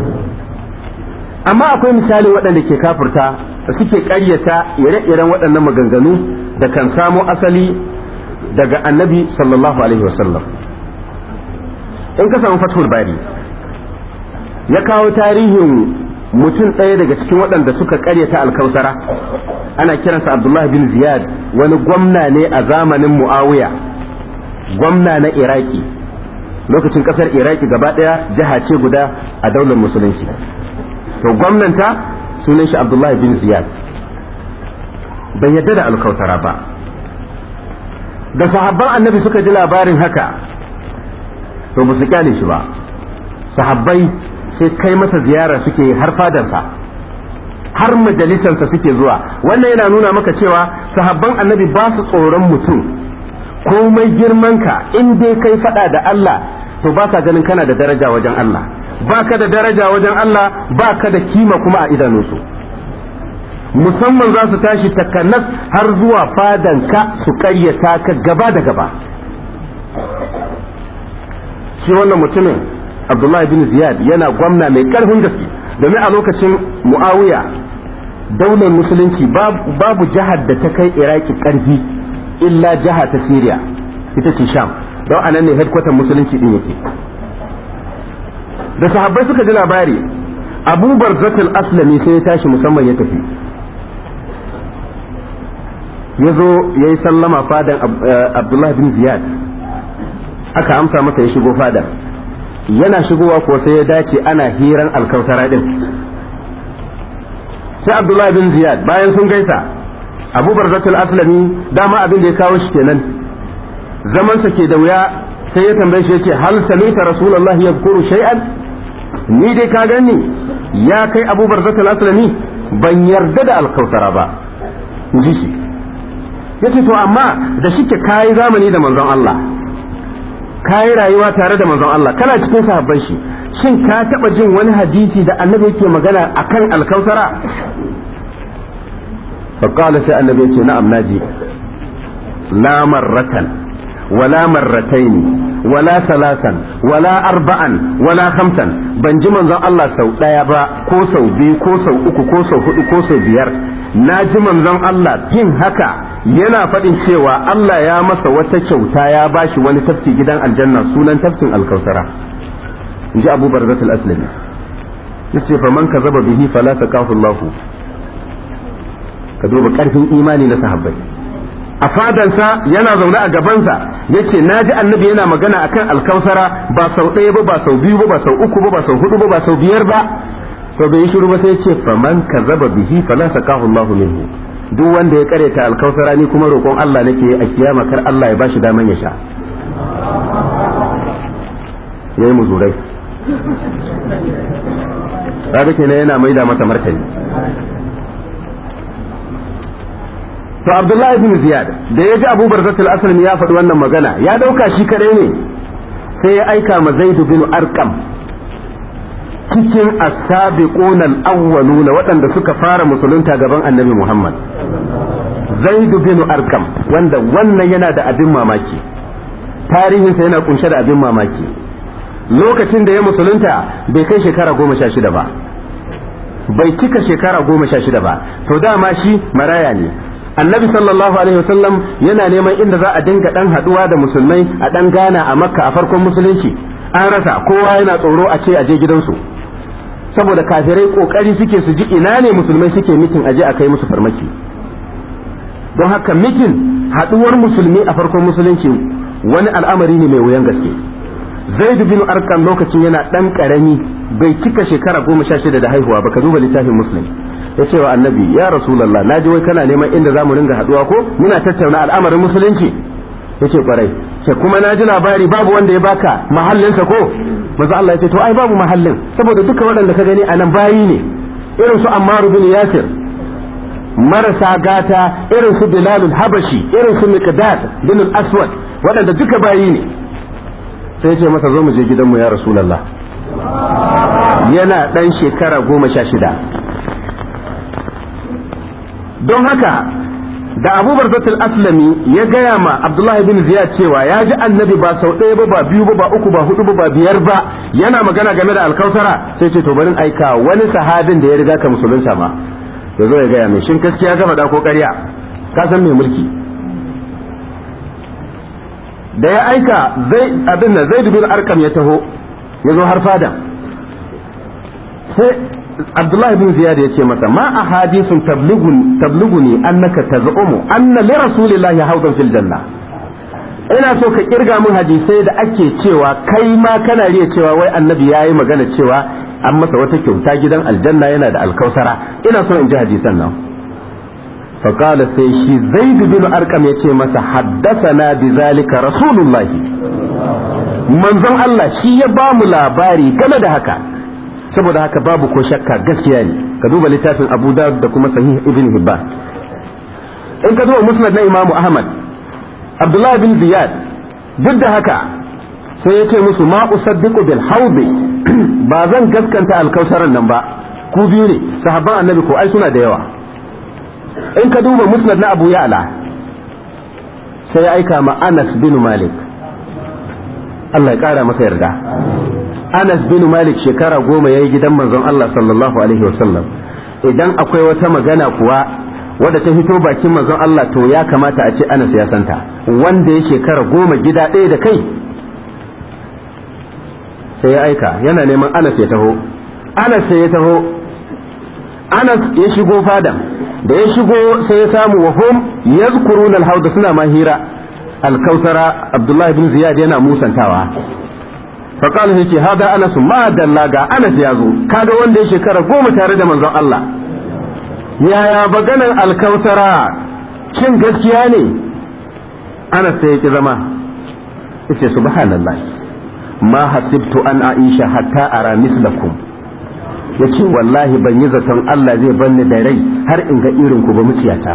amma akwai misali waɗanda ke kafirta da suke ƙaryata ire-iren waɗannan maganganu da kan samo asali daga annabi sallallahu alaihi wasallam in ka samu fathul bari ya kawo tarihin mutum ɗaya daga cikin waɗanda suka ƙaryata alkausara ana kiransa abdullahi bin ziyad wani gwamna ne a zamanin muawiya gwamna na iraki lokacin ƙasar iraki gaba ɗaya jiha ce guda a daular musulunci to gwamnanta sunan shi abdullahi bin ziyad bai yadda da alkausara ba da sahabban annabi suka ji labarin haka to ba su kyale shi ba sahabbai sai kai masa ziyara suke har fadarsa har majalisarsa suke zuwa wannan yana nuna maka cewa sahabban annabi ba su tsoron mutum komai girmanka in dai kai fada da Allah to ba ka ganin kana da daraja wajen Allah ba ka da daraja wajen Allah ba ka da kima kuma a idanunsu musamman za su tashi takanas har zuwa fadanka su karyata ka gaba da gaba shi wannan mutumin abdullahi bin ziyad yana gwamna mai karfin gaske domin a lokacin muawiya daular musulunci babu jihar da ta kai iraki karfi illa jiha ta syria ita ce sham don anan ne headquarter musulunci din yake da sahabbai suka ji labari abu barzatul aslami sai ya tashi musamman ya tafi ya zo ya yi sallama fadan abdullahi bin ziyad aka amsa masa ya shigo fadar yana shigowa ko sai ya dace ana hiran alkautara din sai abdullahi bin ziyad bayan sun gaisa abu barzatul aslami dama abin da ya kawo shi kenan zamansa ke da wuya sai ya tambaye shi yace hal samita rasulullahi yadhkuru shay'an ni dai ka gani ya kai abu barzatul aslami ban yarda da alkautara ba ji shi yace to amma da shike kai zamani da manzon Allah kai rayuwa tare da manzon Allah kana cikin sahabban shi shin ka taba jin wani hadisi da annabi yake magana akan alkausara فقال سي النبي يقول نعم ناجي لا مرة ولا مرتين ولا ثلاثا ولا أربعا ولا خمسا بنجي من الله سو دايا با كو سو بي كو سو uku ko sau hudu ko sau biyar na ji manzon Allah fin haka yana faɗin cewa Allah ya masa wata kyauta ya bashi wani tafki gidan aljanna sunan tafkin alkausara in ji abu barzat al-aslami yace fa man kazaba bihi fala taqahu Allah ka duba karfin imani na sahabbai a fadansa yana zaune a gabansa yace naji annabi yana magana akan alkausara ba sau ɗaya ba ba sau biyu ba ba sau uku ba ba sau hudu ba ba sau biyar ba to bai yi shiru ba sai yace fa man kazaba bihi fala taqahu Allah minhu duk wanda ya kareta alkausara ni kuma roƙon Allah nake a kiyama kar Allah ya bashi daman ya sha yayi muzurai kaga kenan yana maida masa martani to Abdullahi ibn Ziyad da ya ji Abu Barzatul Aslami ya faɗi wannan magana ya dauka shi kadai ne sai ya aika ma Zaid bin Arqam cikin as-sabiquna al-awwaluna waɗanda suka fara musulunta gaban Annabi Muhammad Zaid bin Arqam wanda wannan yana da abin mamaki tarihinsa yana kunshe da abin mamaki lokacin da ya musulunta bai kai shekara goma sha shida ba bai cika shekara goma sha shida ba to dama shi maraya ne annabi sallallahu alaihi wasallam yana neman inda za a dinga dan haduwa da musulmai a dan gana a makka a farkon musulunci an rasa kowa yana tsoro a ce a je gidansu saboda kafirai kokari suke su ji ina ne musulmai suke mitin aje a kai musu farmaki don haka mitin haduwar musulmi a farkon musulunci wani al'amari ne mai wuyan gaske zaidu bin arkan lokacin yana dan karami bai cika shekara goma sha shida da haihuwa ba ka duba littafin muslim ya ce wa annabi ya rasulallah na ji wai kana neman inda za mu ringa haduwa ko muna tattauna al'amarin musulunci ya ce kwarai ce kuma na ji labari babu wanda ya baka mahallinsa ko maza Allah ya ce to ai babu mahallin saboda duka waɗanda ka gani a nan bayi ne irin su ammaru bin yasir marasa gata irin su bilalul habashi irin su miqdad bin aswad waɗanda duka bayi ne sai ce masa zo mu je gidanmu ya rasulallah yana ɗan shekara goma sha shida don haka da abubar zatul aslami ya gaya ma abdullahi bin ziyad cewa ya ji annabi ba sau ɗaya ba ba biyu ba ba uku ba hudu ba ba biyar ba yana magana game da alkausara sai ce to barin aika wani sahabin da ya riga ka musulunta ma ya zo ya gaya mai shin gaskiya gama da ko ƙarya ka san mai mulki da ya aika zai abin da zai bin arkam ya taho ya zo har fada sai abdullahi bin ziyad ya ce masa ma a hadisun tabluguni annaka taz'umu anna li rasulillahi hawdan fil janna ina so ka kirga min hadisai da ake cewa kai ma kana riya cewa wai annabi yayi magana cewa an masa wata kyauta gidan aljanna yana da alkausara ina so in ji hadisan nan فقال sai shi zaid bin arqam ya ce masa haddasana bi zalika rasulullahi manzon Allah shi ya ba mu labari game da haka saboda haka babu ko shakka gaskiya ne ka duba littafin Abu Dawud da kuma Sahih Ibn Hibban in ka duba Musnad na Imam Ahmad Abdullah bin Ziyad duk da haka sai ya ce musu ma usaddiqu bil hawdi ba zan gaskanta alkausaran nan ba ku biyu ne sahabban annabi ko ai suna da yawa in ka duba musnad na abu ya'la sai ya aika ma anas bin malik Allah ya kara masa yarda anas bin malik shekara goma ya yi gidan manzon Allah sallallahu alaihi wasallam idan akwai wata magana kuwa wadda ta fito bakin manzon Allah to ya kamata a ce anas ya santa wanda ya shekara goma gida ɗaya da kai sai ya aika yana neman anas ya taho anas sai ya taho anas ya shigo fadan da ya shigo sai ya samu wa hum yazkurun al-hawd suna ma hira al-kausara abdullahi bin ziyad yana musantawa fa qala yace hada anas ma dalla ga anas ya zo kaga wanda ya shekara goma tare da manzon Allah yaya baganan al-kausara shin gaskiya ne anas sai ya zama yace subhanallah ma hasibtu an aisha hatta ara mislakum ya ce wallahi ban yi zaton Allah zai banni da rai har in ga irin ku ba muciyata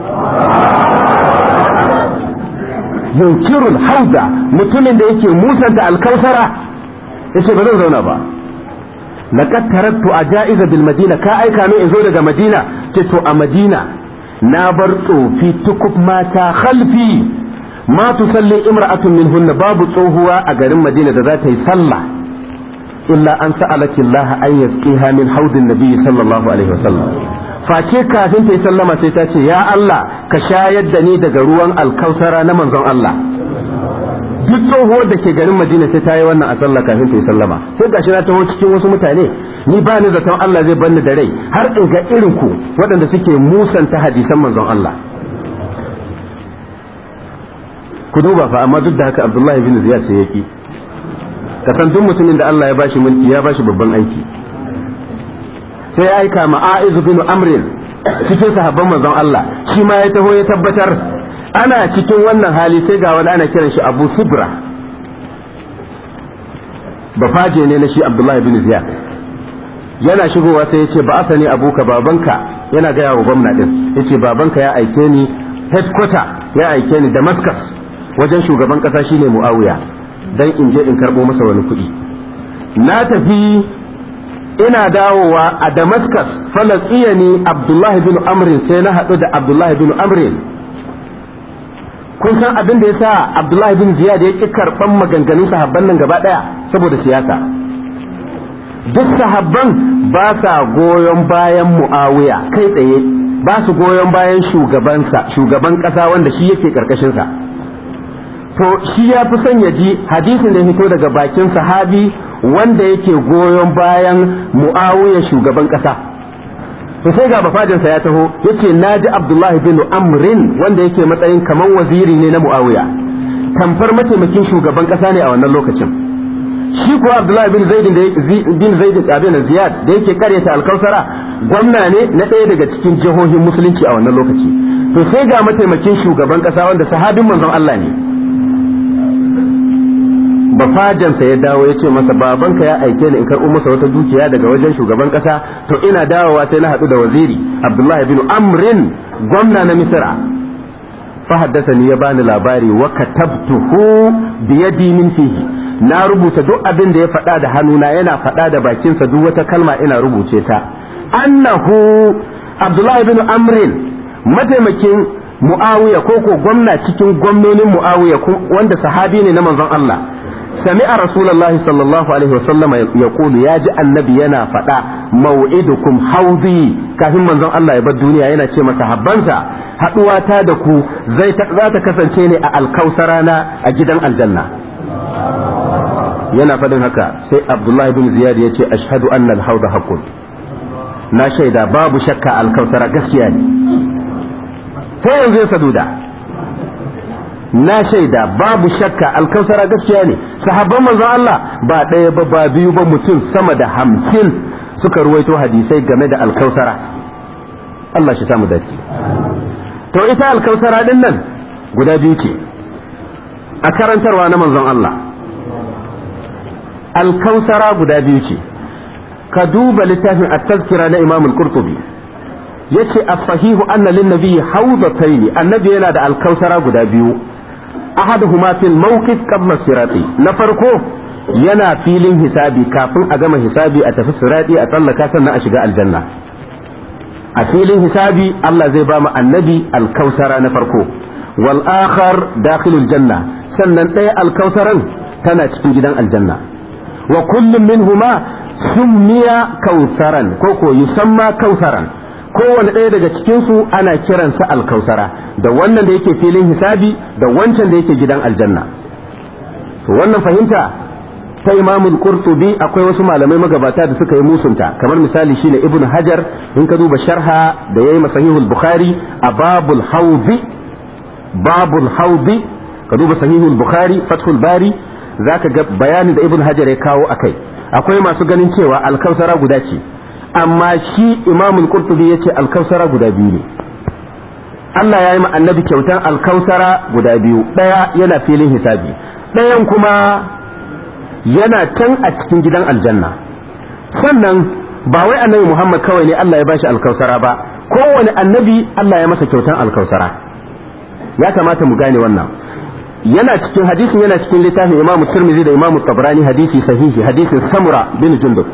yunkirul hauda mutumin da yake musanta alkausara ya ce ba zan zauna ba laqad taraktu ajaiza bil madina ka aika min in zo daga madina ce to a madina na bar tsofi tukub mata khalfi ma tusalli imra'atun minhunna babu tsohuwa a garin madina da za ta yi sallah إلا أن سألت الله أن يسقيها من حوض النبي صلى الله عليه وسلم face kafin ta yi sallama sai ta ce ya Allah ka shayar da ni daga ruwan alkausara na manzon Allah duk tsohuwar da ke garin Madina sai ta yi wannan a sallah kafin ta yi sallama sai gashi na taho cikin wasu mutane ni ba ni zaton Allah zai banni da rai har in ga irin ku waɗanda suke musanta hadisan manzon Allah ku duba fa amma duk da haka Abdullahi bin Ziyad sai yaki ka san duk mutumin da Allah ya bashi mulki ya bashi babban aiki sai ya aika ma'aizu bin amrin cikin sahabban manzon Allah shi ma ya taho ya tabbatar ana cikin wannan hali sai ga wani ana kiran shi Abu Subra bafaje ne na shi Abdullahi bin Ziyad yana shigowa sai ya ce ba asani abuka babanka yana gaya wa gwamna din ya ce babanka ya aike ni headquarter ya aike ni Damascus wajen shugaban kasa shine Muawiya dan in je in karbo masa wani kuɗi na tafi ina dawowa a Damascus falaqiyani Abdullahi bin Amrin sai na haɗu da Abdullahi bin Amrin kun san abin da yasa Abdullahi bin Ziyad ya ki karban maganganun sahabban nan gaba daya saboda siyasa duk sahabban ba sa goyon bayan Muawiya kai tsaye ba su goyon bayan shugabansa shugaban kasa wanda shi yake karkashin sa to shi ya fi son ya ji hadisin da ya fito daga bakin sahabi wanda yake goyon bayan mu'awiya shugaban kasa to sai ga bafadinsa ya taho yace naji abdullahi bin amrin wanda yake matsayin kaman waziri ne na mu'awiya tamfar mataimakin shugaban kasa ne a wannan lokacin shi kuwa abdullahi bin zaid bin zaid abin ziyad da yake karyata alkausara gwamna ne na ɗaya daga cikin jihohin musulunci a wannan lokaci to sai ga mataimakin shugaban kasa wanda sahabin manzon Allah ne bafajansa ya dawo ya ce masa babanka ya aike ni in karɓo masa wata dukiya daga wajen shugaban ƙasa to ina dawowa sai na haɗu da waziri abdullahi bin amrin gwamna na misira fa ni ya bani labari wa katabtuhu bi yadi min fihi na rubuta duk abin da ya faɗa da hannuna yana faɗa da bakinsa duk wata kalma ina rubuce ta annahu abdullahi bin amrin mataimakin muawiya ko ko gwamna cikin gwamnonin muawiya wanda sahabi ne na manzon Allah سمع رسول الله صلى الله عليه وسلم يقول يا جاء النبي ينا فدا موعدكم حوضي كافin manzon Allah ya bar duniya yana ce masa habbansa haduwata da ku zai za ta kasance ne a alkausara na a gidan aljanna yana fadin haka sai Abdullahi bin Ziyad ya ce ashhadu anna al-hawda haqqun na shaida babu shakka alkausara gaskiya ne sai yanzu ya saduda na shaida babu shakka alkausara gaskiya ne sahabban manzon Allah ba ɗaya ba ba biyu ba mutum sama da hamsin suka ruwaito hadisai game da alkausara Allah shi samu dace to ita alkausara din nan guda biyu ce a karantarwa na manzon Allah alkausara guda biyu ce ka duba littafin at-tazkira na Imam al-Qurtubi yace as-sahihu anna lin-nabi hawdatayn annabi yana da alkausara guda biyu ahaduhuma fil mawqif qabla sirati na farko yana filin hisabi kafin a gama hisabi a tafi sirati a tsallaka sannan a shiga aljanna a filin hisabi Allah zai ba mu annabi alkausara na farko wal akhar dakhilul janna sannan ɗaya alkausaran tana cikin gidan aljanna wa kullum minhuma summiya kausaran ko ko yusamma kausaran kowane ɗaya daga cikinsu ana kiransa alkausara da wannan da yake filin hisabi da wancan da yake gidan aljanna to wannan fahimta ta imamul qurtubi akwai wasu malamai magabata da suka yi musunta kamar misali shine ibn hajar in ka duba sharha da yayi masahihul bukhari a babul haudi babul haudi ka duba sahihul bukhari fathul bari zaka ga bayanin da ibn hajar ya kawo akai akwai masu ganin cewa alkausara guda ce amma shi imamul qurtubi yace alkausara guda biyu ne Allah ya yi ma annabi kyautan alkausara guda biyu ɗaya yana filin hisabi ɗayan kuma yana can a cikin gidan aljanna sannan ba wai annabi Muhammad kawai ne Allah ya bashi alkausara ba kowane annabi Allah ya masa kyautan alkausara ya kamata mu gane wannan yana cikin hadisin yana cikin littafin Imam Tirmidhi da Imam Tabrani hadisi sahihi hadisin Samura bin Jundub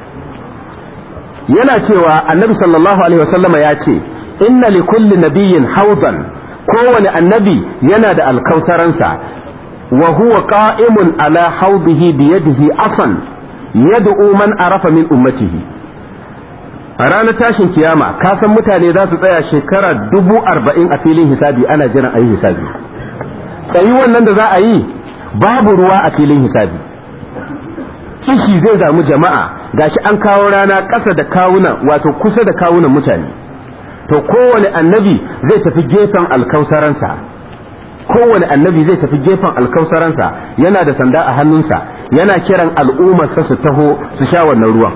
yana cewa annabi sallallahu alaihi wasallama ya ce inna li kulli nabiyyin haudan kowane annabi yana da alkautaransa wa huwa qa'imun ala haudihi bi yadihi afan yad'u man arafa min ummatihi a ranar tashin kiyama ka san mutane za su tsaya shekara dubu arba'in a filin hisabi ana jiran a yi hisabi tsayi wannan da za a yi babu ruwa a filin hisabi kishi zai damu jama'a gashi an kawo rana ƙasa da kawunan wato kusa da kawunan mutane to kowane annabi zai tafi gefen alkausaransa kowane annabi zai tafi gefen alkausaransa yana da sanda a hannunsa yana kiran al'ummarsa su taho su sha wannan ruwan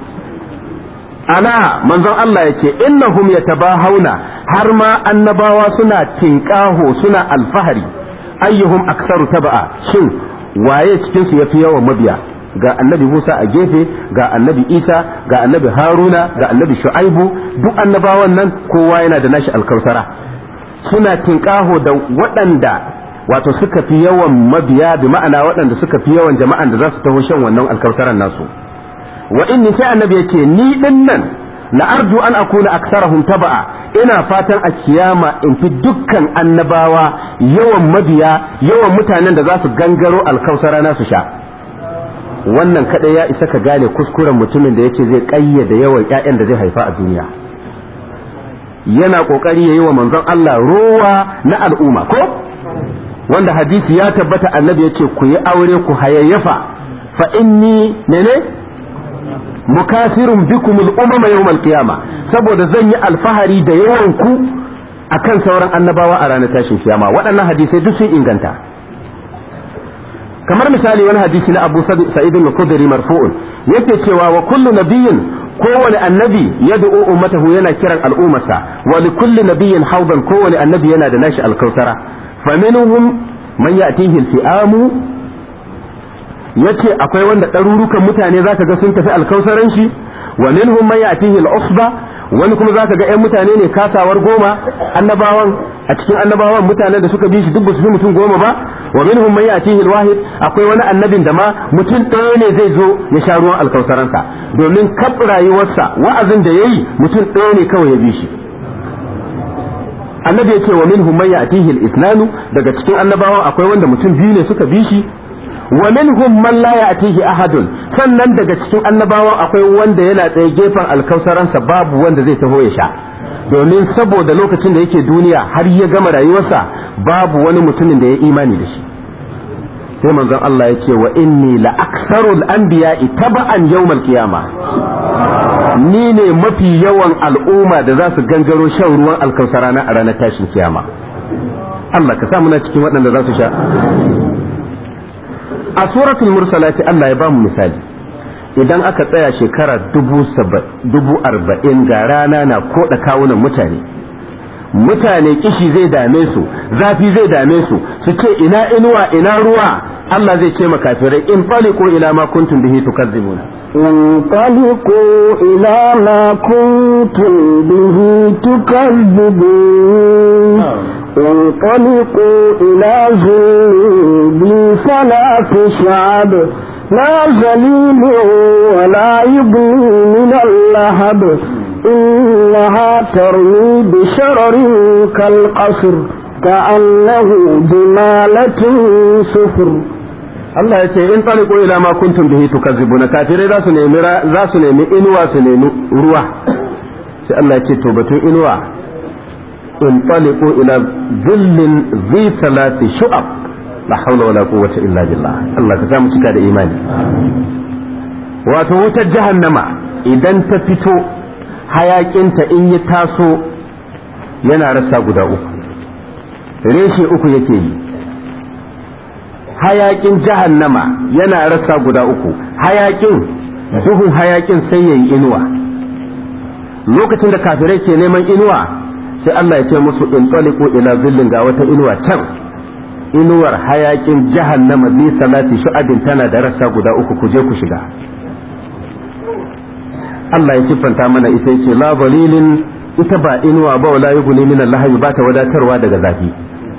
ala manzon Allah ya ce innahum yatabahawna har ma annabawa suna tinkaho suna alfahari ayyuhum aksaru taba'a shin waye cikin su yafi yawan mabiya ga annabi Musa a gefe ga annabi Isa ga annabi Haruna ga annabi Shu'aibu duk annabawan nan kowa yana da nashi alkausara suna tinkaho da waɗanda wato suka fi yawan mabiya bi ma'ana waɗanda suka fi yawan jama'an da za su taho shan wannan alkausaran nasu wa inni sai annabi yace ni din nan la arju an akuna aksarahum taba'a ina fatan a kiyama in fi dukkan annabawa yawan mabiya yawan mutanen da za su gangaro alkausara na su sha wannan kadai ya isa ka gane kuskuren mutumin da yace zai kayyade yawan ƴaƴan da zai haifa a duniya yana kokari yayi wa manzon Allah ruwa na al'umma ko wanda hadisi ya tabbata annabi yace ku yi aure ku hayayyafa fa inni ne mukasirun bikum al'umma yawm al-qiyama saboda zan yi alfahari da yawan ku akan sauran annabawa a ranar tashin kiyama waɗannan hadisai duk sun inganta kamar misali wani hadisi na Abu Sa'id al-Khudri marfu'un yake cewa wa kullu nabiyyin kowane annabi yad'u ummatahu yana kiran al'ummarsa wa li kulli nabiyyin hawdan kowane annabi yana da nashi alkausara faminhum man ya'tihi al-fi'amu yace akwai wanda ɗarurukan mutane zaka ga sun tafi alkausaran shi wa minhum man ya'tihi al-usba wani kuma zaka ga ƴan mutane ne kasawar goma annabawan a cikin annabawan mutanen da suka bi shi duk ba su fi mutum goma ba wa minhum man ya'tihi al-wahid akwai wani annabin da ma mutum ɗaya ne zai zo ya sha ruwan alkausaransa domin kaf rayuwarsa wa'azin da yayi mutum ɗaya ne kawai ya bi shi annabi ya ce wa minhum man ya'tihi al-islanu daga cikin annabawan akwai wanda mutum biyu ne suka bi shi wa minhum man la ya'tihi ahadun sannan daga cikin annabawan akwai wanda yana tsaye gefen alkausaransa babu wanda zai taho ya sha domin saboda lokacin da yake duniya har ya gama rayuwarsa babu wani mutumin da ya imani da shi sai manzon Allah ya ce wa inni la aksarul anbiya'i taba'an yawmal qiyama ni ne mafi yawan al'umma da za su gangaro shan ruwan alkausara na a ranar tashin kiyama Allah ka sa muna cikin waɗanda za su sha a suratul mursalati Allah ya ba mu misali idan aka tsaya shekara dubu arba'in ga rana na koda kawunan mutane mutane kishi zai dame su zafi zai dame su su ce ina inuwa ina ruwa Allah zai ce makafirai in ko ila ma kuntum bihi tukazzibuna انطلقوا إلى ما كنتم به تكذبون انطلقوا إلى ذل ثلاث شعب لا ذليل ولا يبني من اللهب إنها ترمي بشرر كالقصر كأنه جمالة صفر Allah ya ce in taliku ila ma kuntum bihi tukazzibuna kafirai za su nemi za su nemi inuwa su nemi ruwa sai Allah ya ce to batun inuwa in taliku ila zillin zi salati shu'ab la hawla wala quwwata illa billah Allah ka sa mu cika da imani wato wutar jahannama idan ta fito hayakinta in ya taso yana rasa guda uku reshe uku yake yi hayakin jahannama yana rasa guda uku hayakin duhun hayakin sai yayi inuwa lokacin da kafirai ke neman inuwa sai Allah ya ce musu in taliqu ila zillin ga wata inuwa can inuwar hayakin jahannama bi salati shu'abin tana da rasa guda uku ku je ku shiga Allah ya siffanta mana ita yace la balilin ita ba inuwa ba wala yughni min Allah ba ta wadatarwa daga zafi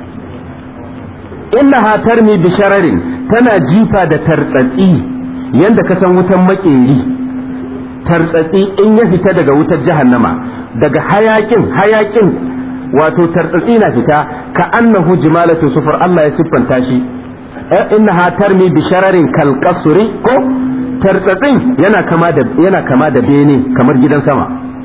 innaha tarmi bi shararin tana jifa da tartsatsi yanda ka san wutan makeri tartsatsi in ya fita daga wutar jahannama daga hayakin hayakin wato tartsatsi na fita ka annahu jimalatu sufur Allah ya siffanta shi innaha tarmi bi shararin kal qasri ko tartsatsin yana kama da yana kama da bene kamar gidan sama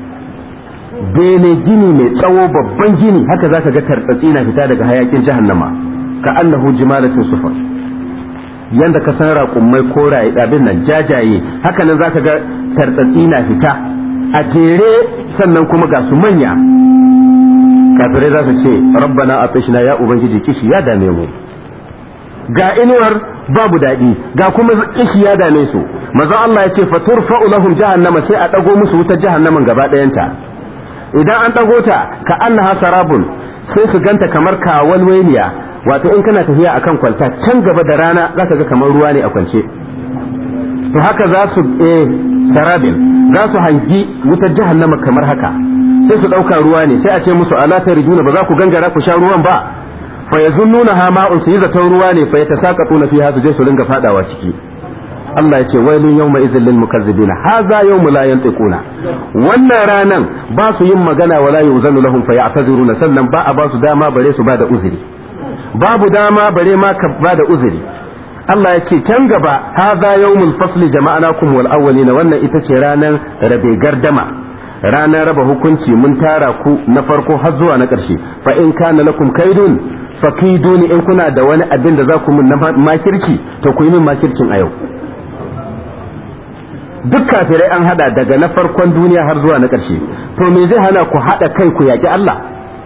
bene gini mai tsawo babban gini haka zaka ga tartsatsi na fita daga hayakin jahannama ka annahu jimalatun sufar yanda ka san raƙummai koraye abin nan jajaye haka nan zaka ga tartsatsi na fita a jere sannan kuma ga su manya kafirai za su ce rabbana atishna ya ubangiji kishi ya dame mu ga inuwar babu daɗi ga kuma kishi ya dame su manzon Allah ya ce faturfa'u lahum jahannama sai a dago musu wutar jahannaman gaba ɗayanta idan an dago ta ka annaha sarabun sai su ganta kamar kawalweniya wato in kana tafiya akan kwalta can gaba da rana zaka ga kamar ruwa ne a kwance to haka za su eh sarabin za su hangi wutar jahannama kamar haka sai su ɗauka ruwa ne sai a ce musu ala tarijuna ba za ku gangara ku sha ruwan ba fa yazunnuna ha ma'un su yi zaton ruwa ne fa yatasaqatuna fiha su je su ringa fadawa ciki Allah ya ce wailun yawma idhil lil mukazzibin hadha yawmu la yantiquna wannan ranan ba su yin magana wala yuzanu lahum fa ya'taziruna sannan ba a ba su dama bare su ba da uzuri babu dama bare ma ka ba da uzuri Allah ya ce can gaba hadha yawmul fasli jama'anakum wal awwalina wannan ita ce ranan rabe gardama ranar raba hukunci mun tara ku na farko har zuwa na ƙarshe fa in kana lakum kaidun fakiduni in kuna da wani abin da za ku mun na makirci to ku yi min makircin a yau duk kafirai an hada daga na farkon duniya har zuwa na ƙarshe to me zai hana ku hada kai ku yaki Allah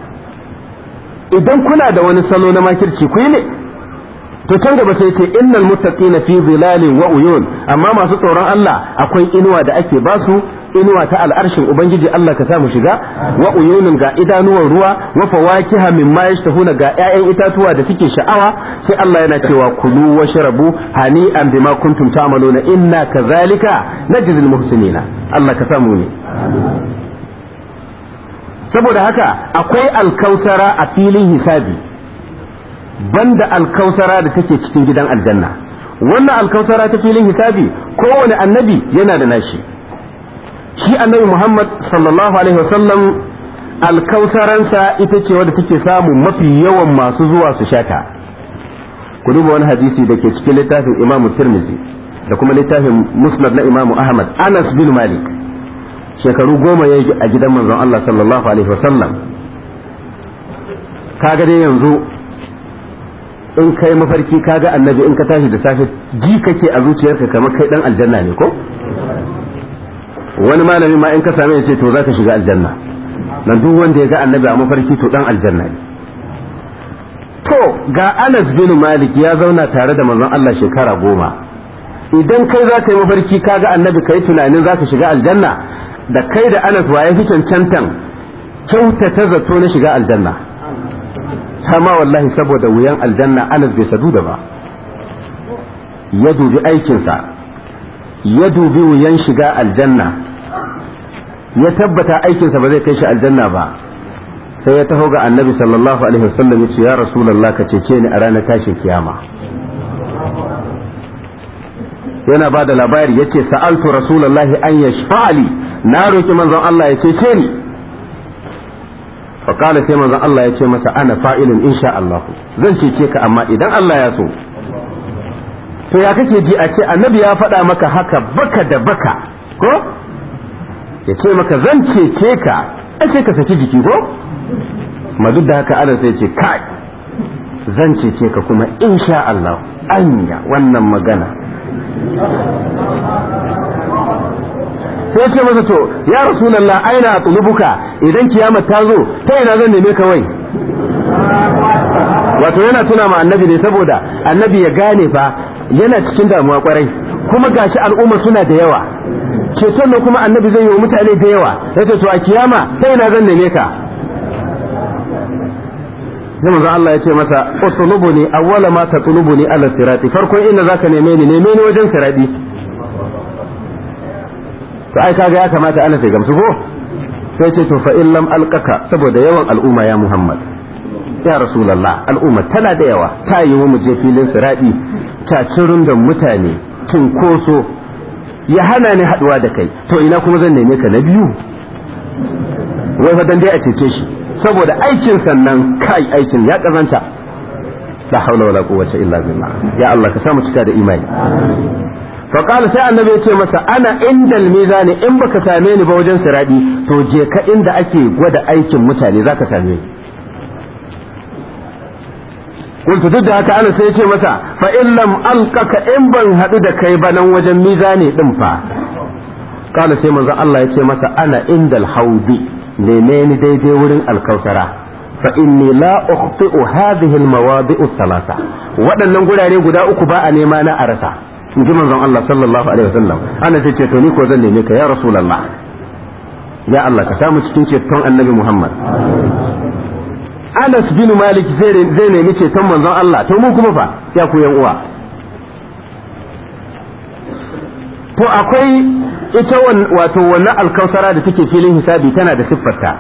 idan kuna da wani salo na makirci ku yi ne to can gaba sai ce innal muttaqina fi zilalin wa uyun amma masu tsoron Allah akwai inuwa da ake basu inuwa ta al'arshin ubangiji Allah ka samu shiga wa uyunin ga idanuwan ruwa wa fawakiha mimma yashtahuna ga ƴaƴan itatuwa da suke sha'awa sai Allah yana cewa kulu washrabu hani'an bima kuntum ta'maluna inna kadhalika najzil muhsinina Allah ka samu ne saboda haka akwai alkausara a filin hisabi banda alkausara da take cikin gidan aljanna wannan alkausara ta filin hisabi kowane annabi yana da nashi shi annabi Muhammad sallallahu alaihi wasallam alkausaransa ita ce wadda take samu mafi yawan masu zuwa su shata ku duba wani hadisi da ke cikin littafin Imam Tirmidhi da kuma littafin Musnad na Imam Ahmad Anas bin Malik shekaru goma ya a gidan manzon Allah sallallahu alaihi wasallam kaga dai yanzu in kai mafarki kaga annabi in ka tashi da safe ji kake a zuciyarka kamar kai dan aljanna ne ko wani malami ma in ka same ya ce to za ka shiga aljanna nan duk wanda ya ga annabi a mafarki to dan aljanna ne to ga Anas bin Malik ya zauna tare da manzon Allah shekara goma idan kai za ka yi mafarki ka ga annabi kai tunanin za ka shiga aljanna da kai da Anas waye fi cancantan kyautata zato na shiga aljanna sama wallahi saboda wuyan aljanna Anas bai sadu da ba ya dubi aikinsa ya dubi wuyan shiga aljanna ya tabbata aikinsa ba zai kai shi aljanna ba sai ya taho ga annabi sallallahu alaihi wasallam ya ce ya rasulullah ka cece ni a ranar tashin kiyama yana ba da labari ya ce sa'altu rasulullahi an yashfa'ali na roki manzon Allah ya cece ni faƙala sai manzon Allah ya ce masa ana fa'ilin insha Allah zan cece ka amma idan Allah ya so to ya kake ji a ce annabi ya faɗa maka haka baka da baka ko ya ce maka zan cece ka ce ka saki jiki ko ma duk da haka ana sai ce kai zan cece ka kuma insha Allah anya wannan magana sai ce masa to ya rasulullah aina atlubuka idan kiyama ta zo ta ina zan neme ka wai wato yana tuna ma annabi ne saboda annabi ya gane fa yana cikin damuwa kwarai kuma gashi al'umma suna da yawa ceton nan kuma annabi zai yi wa mutane da yawa yace to a kiyama sai ina zan neme ka sai manzo Allah ya ce masa utlubuni awwala ma tatlubuni ala sirati farkon inda zaka neme ni neme ni wajen sirati to ai kaga ya kamata ana sai gamsu ko sai ce to fa in lam alqaka saboda yawan al'umma ya Muhammad ya rasulullah al'umma tana da yawa ta yi mu je filin sirati cacirin da mutane cinkoso ya hana ni haduwa da kai to ina kuma zan neme ka na biyu wai fa dan dai a cece shi saboda aikin sannan kai aikin ya kazanta la haula wala quwwata illa billah ya Allah ka samu cika da imani fa qala sai annabi ya ce masa ana indal mizani in baka same ni ba wajen siradi to je ka inda ake gwada aikin mutane zaka same ni kuntu duk da haka ana sai ya ce masa fa in lam alqaka in ban hadu da kai ba nan wajen mizani din fa qala sai manzo Allah ya ce masa ana indal haudi neme ni daidai wurin alkausara fa inni la ukhti'u hadhihi almawadi'u thalatha waɗannan gurare guda uku ba a nema na a rasa in ji manzon Allah sallallahu alaihi wasallam ana ce to ni ko zan neme ka ya rasulullah ya Allah ka samu cikin ceton annabi Muhammad Anas bin Malik zai nemi ceton manzon Allah to mu kuma fa ya ku yan uwa to akwai ita wato wannan alkausara da take filin hisabi tana da siffarta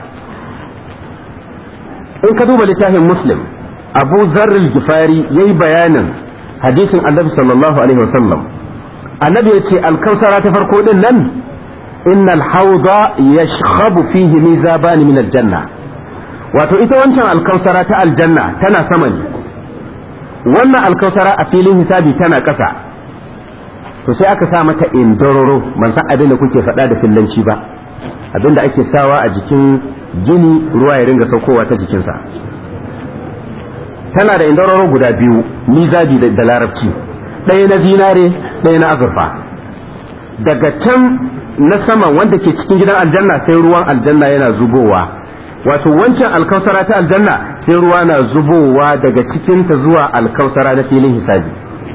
in ka duba littafin muslim abu zarril gifari ya yi bayanin hadisin annabi sallallahu alaihi wasallam annabi ya ce alkausara ta farko din nan inna alhauda yashkhabu fihi mizabani min aljanna wato ita wancan alkausara ta aljanna tana sama ne wannan alkausara a filin hisabi tana ƙasa to sai aka sa mata indororo ban san abin da kuke faɗa da fillanci ba abin da ake sawa a jikin gini ruwa ya ringa saukowa ta jikinsa tana da indororo guda biyu mizabi da larabci ɗaya na zinare ɗaya na azurfa daga can na sama wanda ke cikin gidan aljanna sai ruwan aljanna yana zubowa wato wancan alkausara ta aljanna sai ruwa na zubowa daga cikinta zuwa alkausara na filin hisabi